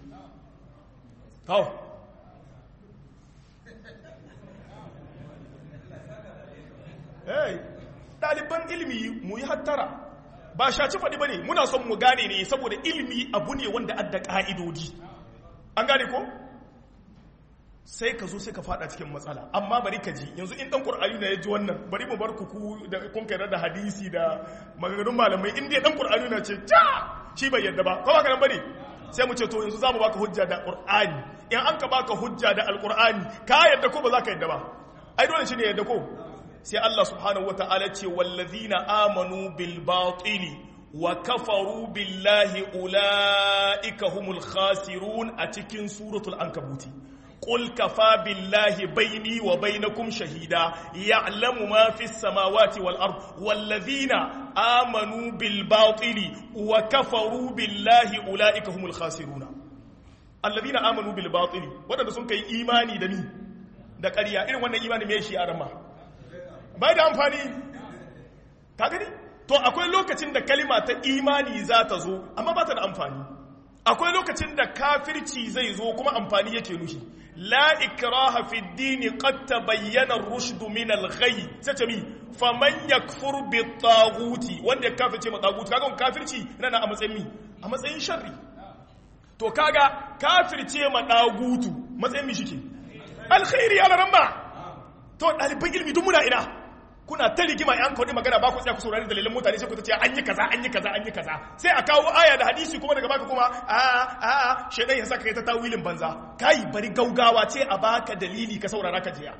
hau hey ɗaliban ilimi mu yi hattara ba shaci faɗi ba ne muna son mu gane ne saboda ilimi abu ne wanda adda ƙa'idodi an gane ko sai ka zo sai ka fada cikin matsala amma bari ka ji yanzu in dan qur'ani na ya ji wannan bari mu bar ku ku da kun kai da hadisi da maganganun malamai in dai dan qur'ani na ce ta shi bai yarda ba ko ba kana bane sai mu ce to yanzu zamu baka hujja da qur'ani in an ka baka hujja da alqur'ani ka yadda ko ba za ka yadda ba ai dole shine yadda ko sai Allah subhanahu wataala ce wallazina amanu bil batili wa kafaru billahi ulaika humul khasirun a cikin suratul ankabuti قل كفى بالله بيني وبينكم شهيدا يعلم ما في السماوات والأرض والذين آمنوا بالباطل وكفروا بالله أولئك هم الخاسرون الذين آمنوا بالباطل wadanda sun kai imani da ni da ƙarya irin wannan imani mai shi a rama bai da amfani ka gani to akwai lokacin da kalima ta imani za ta zo amma ba ta da amfani akwai lokacin da kafirci zai zo kuma amfani yake nushi la ikraha fi dini qad tabayyana ar-rushd min al-ghay sace mi faman yakfur bi taghuti wanda ya kafirce ma taguti kaga kafirci yana a matsayin mi a matsayin sharri to kaga kafirce ma tagutu matsayin mi shike alkhairi ala ramba to daliban ilmi duk muna ina kuna ta rigima yan kawai magana ba ku tsaya ku saurari dalilan mutane sai ku ta ce an yi kaza an yi kaza an yi kaza sai a kawo aya da hadisi kuma daga baka kuma a a a shedan ya saka kai ta tawilin banza kai bari gaugawa ce a baka dalili ka saurara ka jiya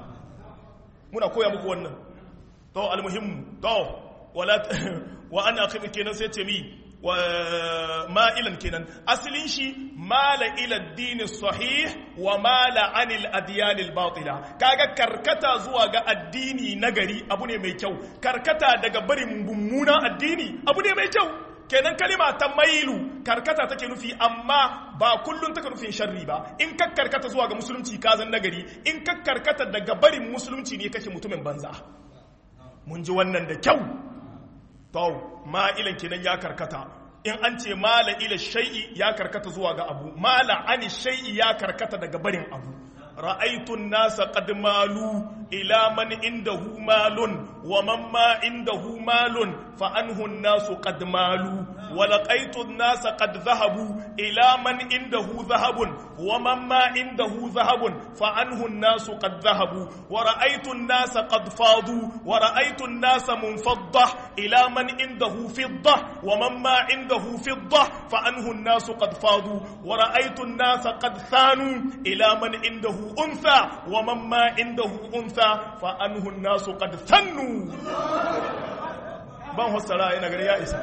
muna koya muku wannan to almuhim to wala wa ana akhim kenan sai ce mi wa ma'ilan kenan asalin shi mala ila addini sahih wa mala anil adyanil batila kaga karkata zuwa ga addini nagari abu ne mai kyau karkata daga barin mummunan addini abu ne mai kyau kenan kalima ta mailu karkata take nufi amma ba kullun take nufin sharri ba in ka karkata zuwa ga musulunci ka zan nagari in ka karkata daga barin musulunci ne kake mutumin banza mun ji wannan da kyau to ma'ilan kenan ya karkata in an ce mala ila shay'i ya karkata zuwa ga abu mala ani shay'i ya karkata daga barin abu ra'aytun nasa qad malu ila man indahu malun wa man ma indahu malun fa anhu nasu qad malu wa laqaytu nasa qad dhahabu ila man indahu dhahabun wa man ma indahu dhahabun fa anhu nasu qad dhahabu wa ra'aytu nasa qad fadu wa ra'aytu nasa munfaddah ila man indahu fiddah wa man ma indahu fiddah fa anhu nasu qad fadu wa ra'aytu nasa qad thanu ila man indahu أنثى ومن ما عنده أنثى فأنه الناس قد ثنوا ban fassara ina gari ya isa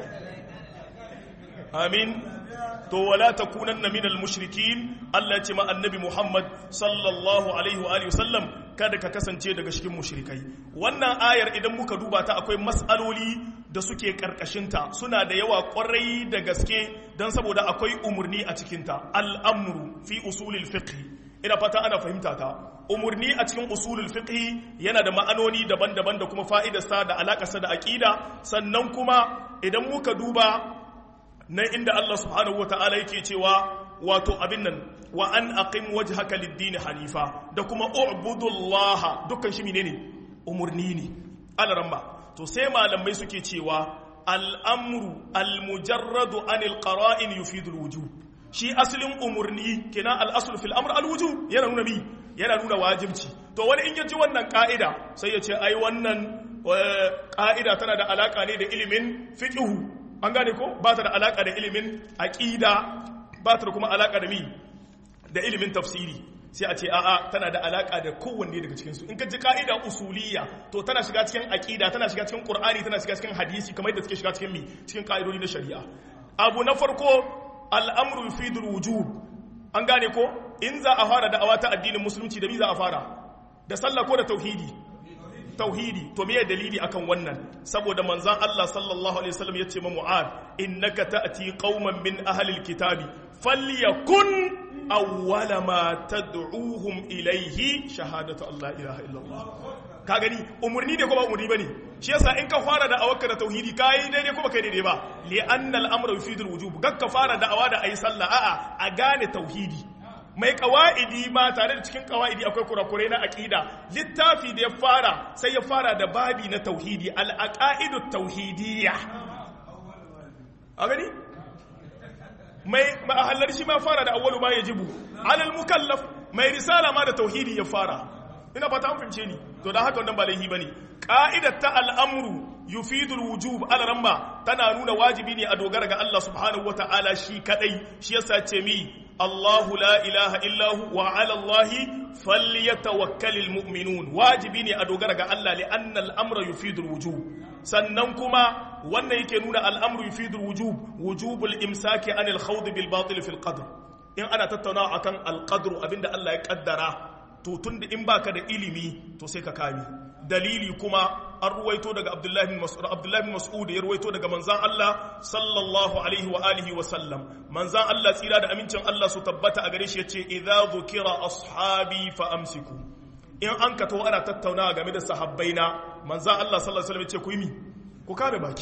amin to wala takunanna minal mushrikin Allah ya ce ma annabi Muhammad sallallahu alaihi wa alihi wasallam kada ka kasance daga cikin mushrikai wannan ayar idan muka duba ta akwai mas'aloli da suke karkashinta suna da yawa kwarai da gaske don saboda akwai umurni a cikinta al'amru fi usulil fiqh ina fata ana fahimta ta umurni a cikin usulul fiqh yana da ma'anoni daban-daban da kuma fa'idarsa da alakarsa da aqida sannan kuma idan muka duba nan inda Allah subhanahu wataala yake cewa wato abin nan wa an aqim wajhaka lid-din hanifa da kuma u'budullaha dukkan shi menene umurni ne alaramma to sai malamai suke cewa al-amru al-mujarradu anil qara'in yufidul wujub shi asalin umurni kenan al'asul fil amr alwuju yana nuna mi yana nuna wajibci to wani in yaji wannan ka'ida sai ya ce ai wannan ka'ida tana da alaka ne da ilimin fiqhu an gane ko ba ta da alaka da ilimin aqida ba ta da kuma alaka da mi da ilimin tafsiri sai a ce a'a tana da alaka da kowanne daga cikin su in ka ji ka'ida usuliyya to tana shiga cikin aqida tana shiga cikin qur'ani tana shiga cikin hadisi kamar yadda suke shiga cikin mi cikin ka'idodi na shari'a abu na farko al'amru yufidul wujub an gane ko in za a fara da'awa ta addinin musulunci da mi za a fara da sallah ko da tauhidi tauhidi to me dalili akan wannan saboda manzon Allah sallallahu alaihi wasallam yace ma Mu'ad innaka ta'ti qauman min ahli alkitabi falyakun awwala ma tad'uhum ilayhi shahadatu Allah ilaha illallah ka gani umurni ne ko ba umurni bane shi yasa in ka fara da awaka da tauhidi kai daidai ko ba kai daidai ba li anna al-amru yufidul wujub gakka fara da awa da ayi sallah a'a a gane tauhidi mai kawaidi ma tare da cikin kawaidi akwai kurakurai na aqida littafi da ya fara sai ya fara da babi na tauhidi al-aqaidut tauhidiyya a gani mai mahallar shi ma fara da awwalu ma yajibu alal mukallaf mai risala ma da tauhidi ya fara ina fata an fince ni to da haka wannan ba laihi bane qa'idar ta al'amru yufidul wujub alaramma tana nuna wajibi ne a dogara ga Allah subhanahu wata'ala shi kadai shi yasa ce mi Allahu la ilaha illahu wa ala Allahi falyatawakkalul mu'minun wajibi ne a dogara ga Allah li anna al-amra yufidul wujub sannan kuma wannan yake nuna al-amru yufidul wujub wujubul imsaki anil khawd bil batil fil qadr in ana tattaunawa akan al-qadr abinda Allah ya kaddara to tunda in baka da ilimi to sai ka kame dalili kuma an ruwaito daga Abdullahi bin Mas'ud Abdullahi bin Mas'ud ya ruwaito daga manzan Allah sallallahu alaihi wa alihi wa sallam manzan Allah tsira da amincin Allah su tabbata a gare shi yace idza dhukira ashabi fa amsiku in an ka to ana tattaunawa game da sahabbaina manzan Allah sallallahu alaihi wa sallam yace ku yi mi ku kame baki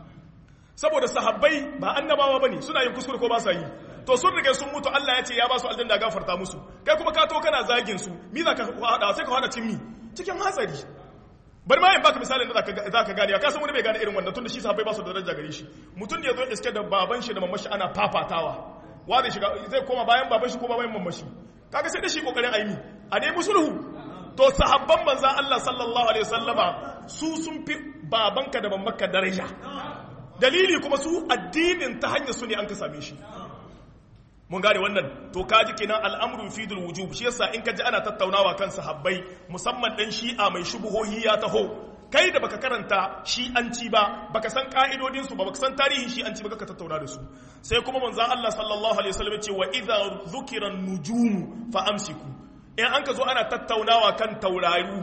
saboda sahabbai ba annabawa bane suna yin kuskure ko ba sa yi to sun rige sun mutu Allah ya ce ya ba su aljanna gafarta musu kai kuma ka to kana zagin su mi za ka hada sai ka hada cin mi cikin hatsari bari ma in baka misalin da zaka gane ka san wani bai gane irin wannan tunda shi sahabbai ba su da daraja gare shi mutum da yazo iske da baban shi da mamashi ana fafatawa wa zai shiga zai koma bayan baban shi ko bayan mamashi kaga sai da shi kokarin aimi a dai musulhu to sahabban manzon Allah sallallahu alaihi wasallama su sun fi babanka da mamanka daraja dalili kuma su addinin ta hanyar su ne an ka same shi mun gane wannan to kaji kenan al'amru fidul wujub shi yasa in ka ji ana tattaunawa kan sahabbai musamman dan shi'a mai shubuhohi ya taho kai da baka karanta shi'anci ba baka san ka'idodin su ba baka san tarihin shi'anci ba ka tattauna da su sai kuma manzon Allah sallallahu alaihi wasallam ce wa idza dhukira an-nujum fa amsiku in an ka zo ana tattaunawa kan tauraru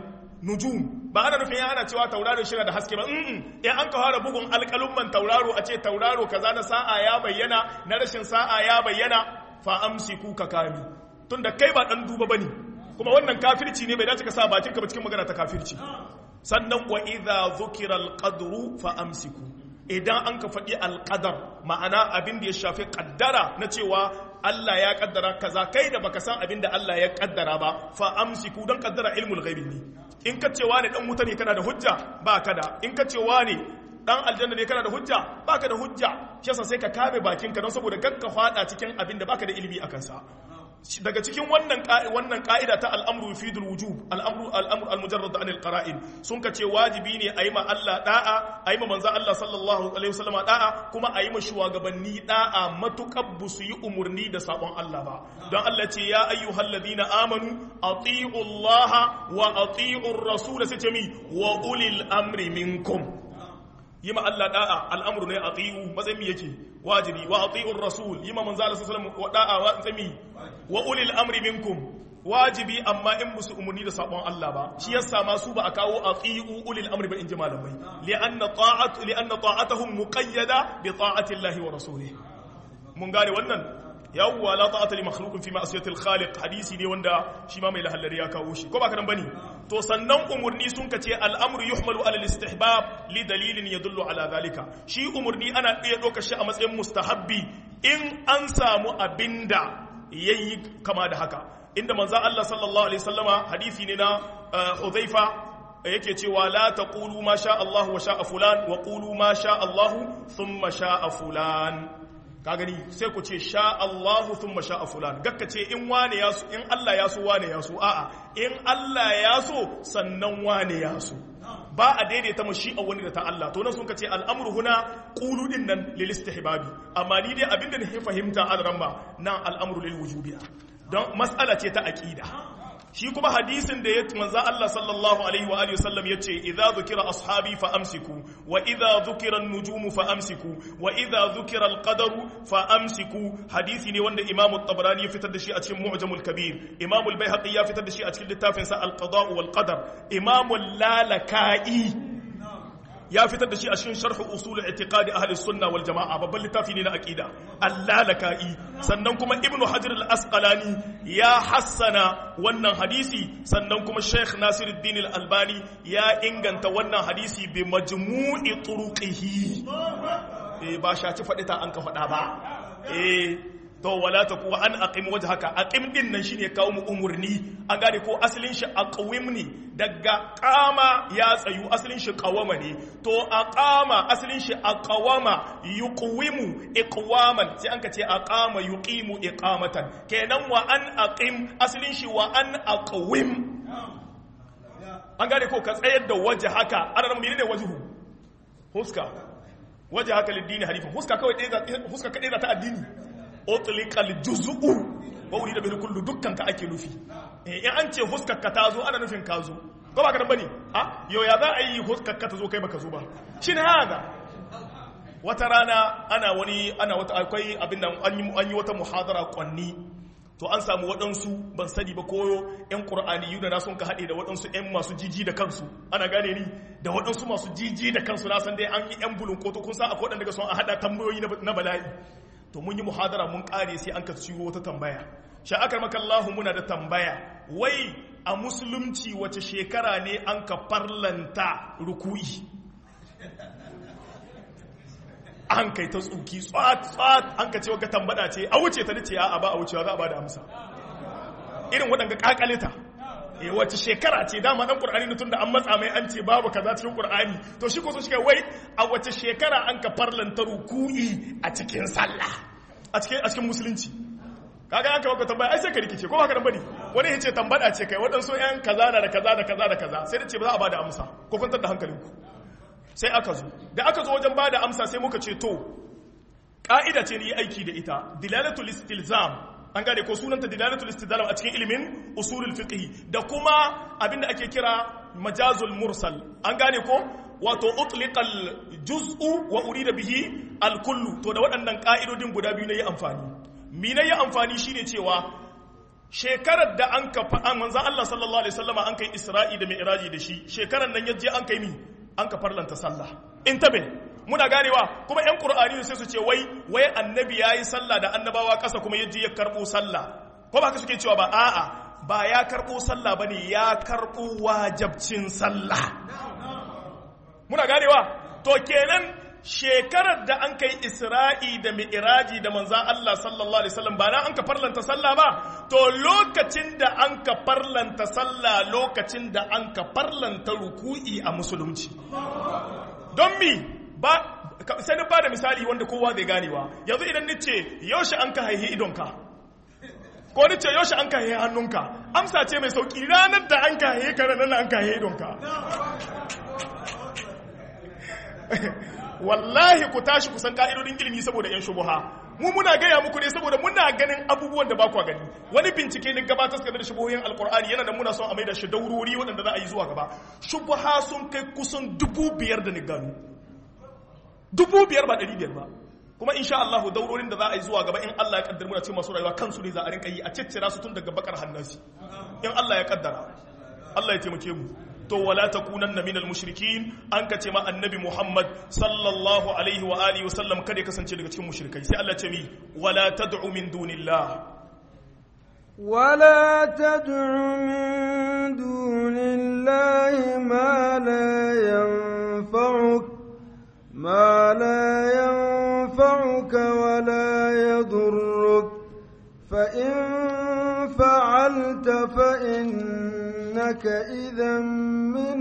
nujum ba ana nufin ana cewa tauraro shi da haske ba in an ka fara bugun alƙalumman tauraro a ce tauraro kaza na sa'a ya bayyana na rashin sa'a ya bayyana fa amsiku ka kami tunda kai ba dan duba bane kuma wannan kafirci ne bai dace ka sa bakin ka ba cikin magana ta kafirci sannan wa idza dhukira alqadru fa amsiku idan an ka faɗi alqadar ma'ana abin da ya shafi kaddara na cewa Allah ya kaddara kaza kai da baka san abin da Allah ya kaddara ba fa amsiku dan kaddara ilmul ghaibi ne in ka cewa ne dan wuta ne kana da hujja ba ka da in ka cewa ne dan aljanna ne kana da hujja ba ka da hujja shi yasa sai ka kame bakinka don saboda kakka fada cikin abin da baka da ilimi akan sa daga cikin wannan wannan ka'ida ta al'amru yufidul wujub al'amru al'amru al-mujarrad an al-qara'in sun ka ce wajibi ne ayi ma Allah da'a ayi ma manzo Allah sallallahu alaihi wasallam da'a kuma ayi ma shugabanni da'a matukar busu yi umurni da sabon Allah ba don Allah ce ya ayyuhalladhina amanu ati'u Allah wa ati'u ar-rasul sai ce mi wa ulil amri minkum yi ma Allah da'a al'amru ne ati'u matsayin yake wajibi wa ati'u ar-rasul yi ma manzo Allah sallallahu alaihi wasallam da'a wa tsami wa ulil amri minkum wajibi amma in musu umarni da sabon Allah ba shi yasa ma su ba a kawo ati'u ulil amri ba in ji malamai li'anna ta'at li'anna ta'atuhum muqayyada bi ta'ati Allah wa rasulih mun gane wannan yawwa la ta'ata li makhluqin fi ma'siyati al-khaliq hadisi ne wanda shi ma mai lahallari ya kawo shi ko ba kadan bane to sannan umurni sun kace al-amru yuhmalu ala al-istihbab li dalilin yadullu ala zalika shi umurni ana iya ɗaukar shi a matsayin mustahabbi in an samu abinda yayi kama da haka inda manzon Allah sallallahu alaihi wasallama hadisi ne na Hudhaifa yake cewa la taqulu ma sha Allah wa sha fulan wa qulu ma sha Allah thumma sha fulan ka gani sai ku ce sha Allahu thumma sha fulan gakka ce in wane ya so in Allah ya so wane ya so a'a in Allah ya so sannan wane ya so ba a daidaita mashi a wani da ta Allah to nan sun kace al'amru huna qulu din nan lil istihbabi amma ni dai abinda na fahimta al-ramba nan al'amru lil wujubiya don mas'ala ce ta aqida shi kuma hadisin da ya manzo Allah sallallahu alaihi wa alihi wasallam yace idza dhukira ashabi fa amsiku wa idza dhukira an-nujum fa amsiku wa idza dhukira al-qadaru fa amsiku hadisi ne wanda Imam at-Tabarani ya fitar da shi a cikin Mu'jam al-Kabir Imam al-Baihaqi ya fitar da shi a cikin littafin sa al-Qada wal Qadar Imam al-Lalaka'i ya fitar da shi a cikin sharh usul i'tiqadi ahli sunna wal jamaa babban littafi ne na aqida allalaka'i sannan kuma ibnu hajar al asqalani ya hassana wannan hadisi sannan kuma sheikh nasiruddin al albani ya inganta wannan hadisi bi majmu'i turuqihi eh ba shaci faɗi ta an ka faɗa ba eh to wala ta kuwa an aqim wajhaka aqim din nan shine kawo mu umurni an gane ko asalin shi aqwim ne daga qama ya tsayu asalin shi qawama ne to aqama asalin shi aqwama yuqwimu iqwaman sai an ka ce aqama yuqimu iqamatan kenan wa an aqim asalin shi wa an aqwim an gane ko ka tsayar da wajhaka ana nan menene wajhu huska waje haka liddini hanifa huska kawai ɗaya huska kaɗai za ta addini otlikal juz'u wa urida bil kullu dukkan ka ake nufi eh in an ce huskar ka ta zo ana nufin ka zo ko ba ka dan bane a yo ya za a yi huskar ka ta zo kai baka zo ba shin hada wata rana ana wani ana wata akwai abin da an yi wata muhadara kwanni to an samu waɗansu ban sani ba koyo 'yan ƙur'ani da na sun ka haɗe da waɗansu 'yan masu jiji da kansu ana gane ni da waɗansu masu jiji da kansu na san dai an yi 'yan bulun koto kun sa a koɗan daga son a haɗa tambayoyi na bala'i to mun yi muhadara mun ƙare sai an ka ciwo wata tambaya sha'akar makallahu muna da tambaya wai a musulunci wace shekara ne an ka farlanta ruku'i an kai ta tsuki tsat-tsat an ka ce waka tambada ce a wuce ta dace a ba a wucewa za a ba da amsa irin waɗanda kakalita e wace shekara ce dama ɗan ƙur'ani na tun da an matsa mai an ce babu kaza cikin ƙur'ani to shi ko so shi wai a wace shekara an ka farlanta ruku'i a cikin sallah a cikin a cikin musulunci kaga an ka baka tambaya ai sai ka rikice ko ba ka dan bane wani ya ce tambada ce kai waɗansu ƴan kaza na da kaza da kaza da kaza sai da ce ba za a ba da amsa ko kwantar da hankalinku sai aka zo da aka zo wajen bada amsa sai muka ce to ka'ida ce ni aiki da ita dilalatul istilzam an gane ko sunanta dilalatul istilzam a cikin ilimin usulul fiqh da kuma abinda ake kira majazul mursal an gane ko wato utliqal juz'u wa urida bihi al kullu to da waɗannan ka'idodin guda biyu yi amfani mi yi amfani shine cewa shekarar da an ka manzon Allah sallallahu alaihi wasallama an kai Isra'i da Mi'raji da shi shekarar nan yaje an kai mi an ka farlanta sallah in tabe muna ganewa kuma yan qur'ani sai su ce wai wai annabi yayi sallah da annabawa kasa kuma yaje ya karbo sallah ko ba ka suke cewa ba a'a ba ya karbo sallah bane ya karbo wajibcin sallah muna ganewa to kenan shekarar da an kai isra'i da mi'iraji da manzan Allah sallallahu alaihi wasallam ba na an ka farlanta sallah ba to lokacin da an ka farlanta sallah lokacin da an ka farlanta ruku'i a musulunci don mi ba sai na ba da misali wanda kowa zai ganewa yanzu idan ni ce yaushe an ka haihi idonka ko ni ce yaushe an ka haihi hannunka amsa ce mai sauki ranar da an ka haihi kare nan an ka haihi idonka wallahi ku tashi kusan ka'idodin ilimi saboda yan shubuha mu muna gaya muku ne saboda muna ganin abubuwan da ba ku gani wani bincike ne gabatar game da shubuhoyin alkur'ani yana da muna son a maida shi daurori waɗanda za a yi zuwa gaba shubuha sun kai kusan dubu biyar da ni gano dubu biyar ba ɗari biyar ba kuma insha Allah daurorin da za a yi zuwa gaba in Allah ya kaddara muna ce masu rayuwa kansu ne za a rinka yi a ciccira su tun daga bakar hannasi in Allah ya kaddara Allah ya taimake mu to wala takunanna minal mushrikin an ka ce ma annabi Muhammad sallallahu alaihi wa alihi wa sallam kada ya kasance daga cikin mushrikai sai Allah ce mi wala tad'u min dunillah ولا تدع من دون الله ما لا ينفعك ما لا ينفعك ولا يضرك فإن فعلت فإنك إذا من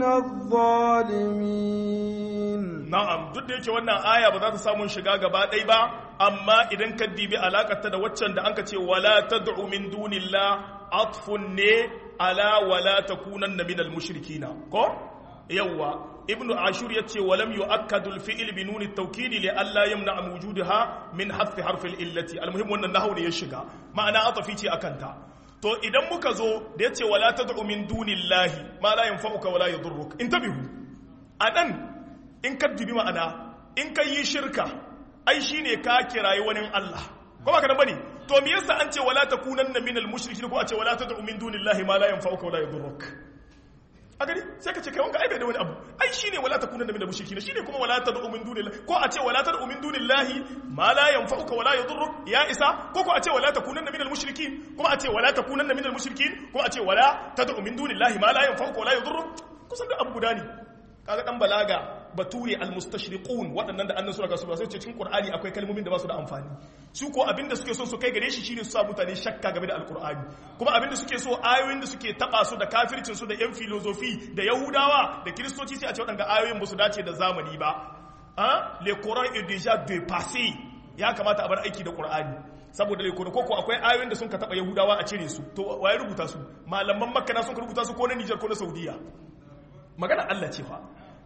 الظالمين na'am duk da yake wannan aya ba za ta samu shiga gaba ɗaya ba amma idan ka dibi alakarta da waccan da anka ce wala tad'u min dunillah atfun ne ala wala takunanna minal mushrikina ko yawwa ibnu ashur yace walam yu'akkadu al-fi'l bi nun at-tawkid li alla yamna wujudaha min hadf harf al-illati al-muhim wannan nahwu ne ya shiga ma'ana atafi ce akan ta to idan muka zo da yace wala tad'u min dunillahi ma la yanfa'uka wala yadurruk intabihu anan in ka dibi ma'ana in ka yi shirka ai shine ka kirayi wani Allah ko ba ka nan bane to me yasa an ce wala takunanna minal mushrikin ko a ce wala tad'u min dunillahi ma la yanfa'uka wala yadurruk a gani sai ka ce kai wanka ai bai da wani abu ai shine wala takunanna minal mushrikin shine kuma wala tad'u min dunillahi ko a ce wala tad'u min dunillahi ma la yanfa'uka wala yadurruk ya isa ko ko a ce wala takunanna minal mushrikin kuma a ce wala takunanna minal mushrikin ko a ce wala tad'u min dunillahi ma la yanfa'uka wala yadurruk kusan da abu guda ne kaga dan balaga bature almustashriqun waɗannan da annan sura gasu ba sai ce cikin qur'ani akwai kalmomin da ba su da amfani su ko abinda suke so su kai gare shi shine su sa mutane shakka game da alqur'ani kuma abinda suke so ayoyin da suke taba su da kafircin su da yan filosofi da yahudawa da kristoci sai a ce waɗanda ayoyin ba su dace da zamani ba ah le coran est déjà dépassé ya kamata a bar aiki da qur'ani saboda le coran koko akwai ayoyin da sun ka taba yahudawa a cire su to waye rubuta su malaman makka na sun ka rubuta su ko na Niger ko na Saudiya magana Allah ce fa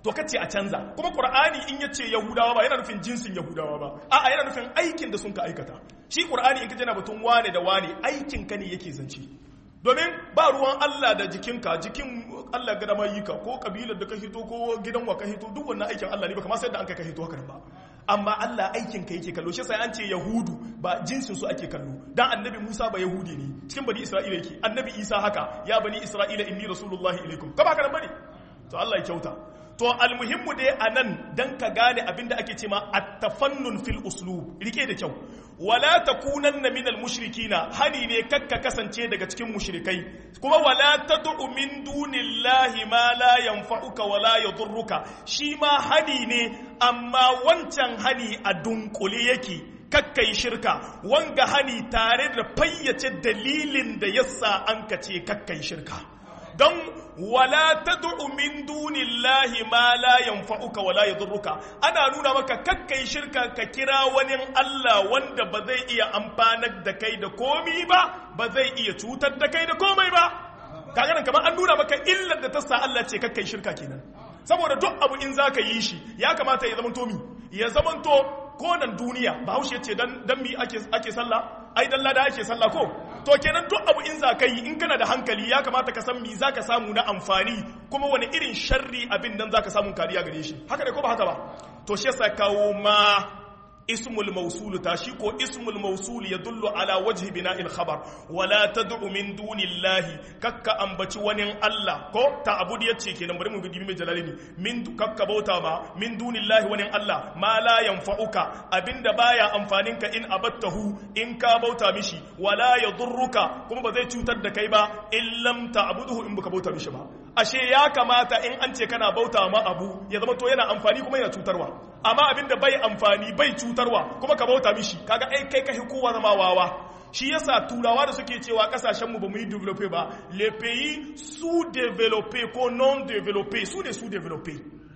to kace a canza kuma qur'ani in yace yahudawa ba yana nufin jinsin yahudawa ba a'a yana nufin aikin da sun ka aikata shi qur'ani in kace na batun wane da wane aikin ka ne yake zance domin ba ruwan Allah da jikinka jikin Allah ga dama yi ka ko kabilar da ka hito ko gidan wa ka hito duk wannan aikin Allah ne ba kamar sai da an kai ka hito haka ba amma Allah aikin ka yake kallo shi sai an ce yahudu ba jinsin su ake kallo dan annabi Musa ba yahudi ne cikin bani Isra'ila yake annabi Isa haka ya bani Isra'ila inni rasulullahi ilaikum ka ba ka bane to Allah ya kyauta to almuhimmu dai anan dan ka gane abinda ake cewa at-tafannun fil uslub rike da kyau wala takunanna minal mushrikina hani ne kakka kasance daga cikin mushrikai kuma wala tad'u min dunillahi ma la yanfa'uka wala yadurruka shi ma hani ne amma wancan hani a dunkule yake kakkai shirka wanga hani tare da fayyace dalilin da yasa an kace kakkai shirka don wala tad'u min dunillahi ma la yanfa'uka wala yadurruka ana nuna maka kakkai shirka ka kira wani Allah wanda ba zai iya amfanar da kai da komi ba ba zai iya cutar da kai da komai ba kaga nan kamar an nuna maka illar da ta sa Allah ce kakkai shirka kenan saboda duk abu in zaka yi shi ya kamata ya zamanto mi ya zamanto konan duniya bahaushe ce dan dan mi ake ake sallah ai dan lada ake sallah ko to kenan duk abu in za ka yi in kana da hankali ya kamata ka san mi za ka samu na amfani kuma wani irin sharri abin nan za ka samu kariya gare shi haka ne ko ba haka ba to shi yasa kawo ma ismul mawsul ta shi ko ismul mawsul ya dullu ala wajhi bina'il khabar wala tad'u min dunillahi kakka ambaci wani Allah ko ta abudi yace kenan bari mu bi mai jalalini min kakka bauta ma min dunillahi wani Allah ma la yanfa'uka abinda baya amfanin ka in abattahu in ka bauta mishi wala yadurruka kuma ba zai cutar da kai ba in lam ta'buduhu in baka bauta mishi ba ashe ya kamata in an ce kana bauta ma abu ya zama to yana amfani kuma yana cutarwa amma abinda bai amfani bai cutarwa kuma ka bauta mishi kaga ai kai kai kowa zama wawa shi yasa turawa da suke cewa kasashen mu ba mu yi develope ba le pays sous développé ko non développé su ne sous développé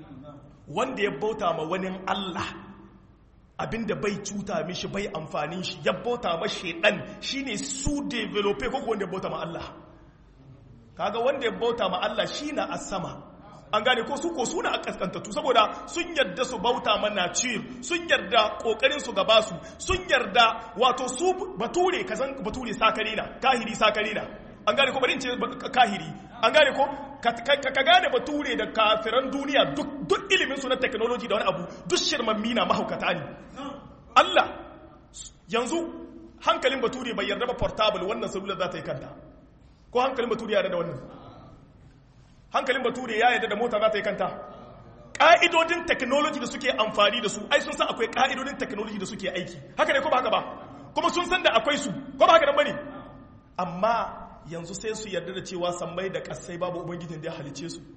wanda ya bauta ma wani Allah abinda bai cuta mishi bai amfanin shi ya bauta ma shedan shine sous développé ko wanda ya bauta ma Allah kaga wanda ya bauta ma Allah shi na a sama an gane ko su ko suna a kaskantattu saboda sun yarda su bauta ma nature sun yarda kokarin su gaba su sun yarda wato su bature kazan bature sakare na kahiri sakare na an gane ko bari in ce kahiri an gane ko ka gane bature da kafiran duniya duk ilimin su na technology da wani abu duk shirmammi na mahaukata ne Allah yanzu hankalin bature bai yarda ba portable wannan salula za ta yi kanta ko hankalin bature ya yarda da wannan hankalin bature ya yarda da mota za ta yi kanta ƙa'idodin technology da suke amfani da su ai sun san akwai ƙa'idodin technology da suke aiki haka ne ko ba haka ba kuma sun san da akwai su ko ba haka nan bane amma yanzu sai su yarda da cewa sammai da kasai babu ubangijin da ya halice su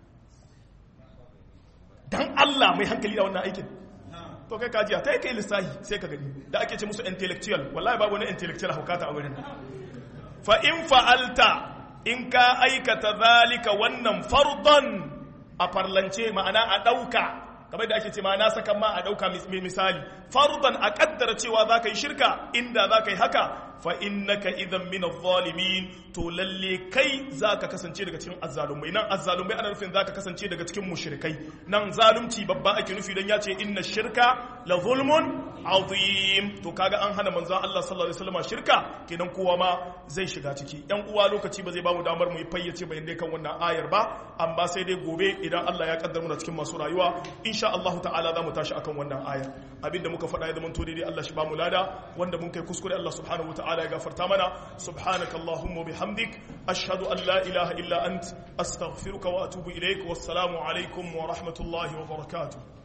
dan Allah mai hankali da wannan aikin to kai kajiya ta yi kai lissahi sai ka gani da ake ce musu intellectual wallahi babu wani intellectual haukata a wurin fa in fa'alta in ka aikata zalika wannan fardon a farlance ma'ana a ɗauka kamar da ake ce ma'ana sakan ma a ɗauka misali fardon a ƙaddara cewa za ka yi shirka inda za ka yi haka fa innaka idan min adh-dhalimin to lalle kai zaka kasance daga cikin azzalumai nan azzalumai ana nufin zaka kasance daga cikin mushrikai nan zalunci babba ake nufi dan yace inna shirka la zulmun azim to kaga an hana manzon Allah sallallahu alaihi wasallam shirka kenan kowa ma zai shiga ciki yan uwa lokaci ba zai bamu damar mu yi fayyace bayanai kan wannan ayar ba amma sai dai gobe idan Allah ya kaddara mu cikin masu rayuwa insha Allah ta'ala za mu tashi akan wannan ayar abinda muka faɗa ya zama to daidai Allah shi ba mu lada wanda mun kai kuskure Allah subhanahu wa ta'ala ya gafarta mana subhanaka allahumma bihamdik ashhadu an la ilaha illa ant astaghfiruka wa atubu ilaik wassalamu alaikum wa rahmatullahi wa barakatuh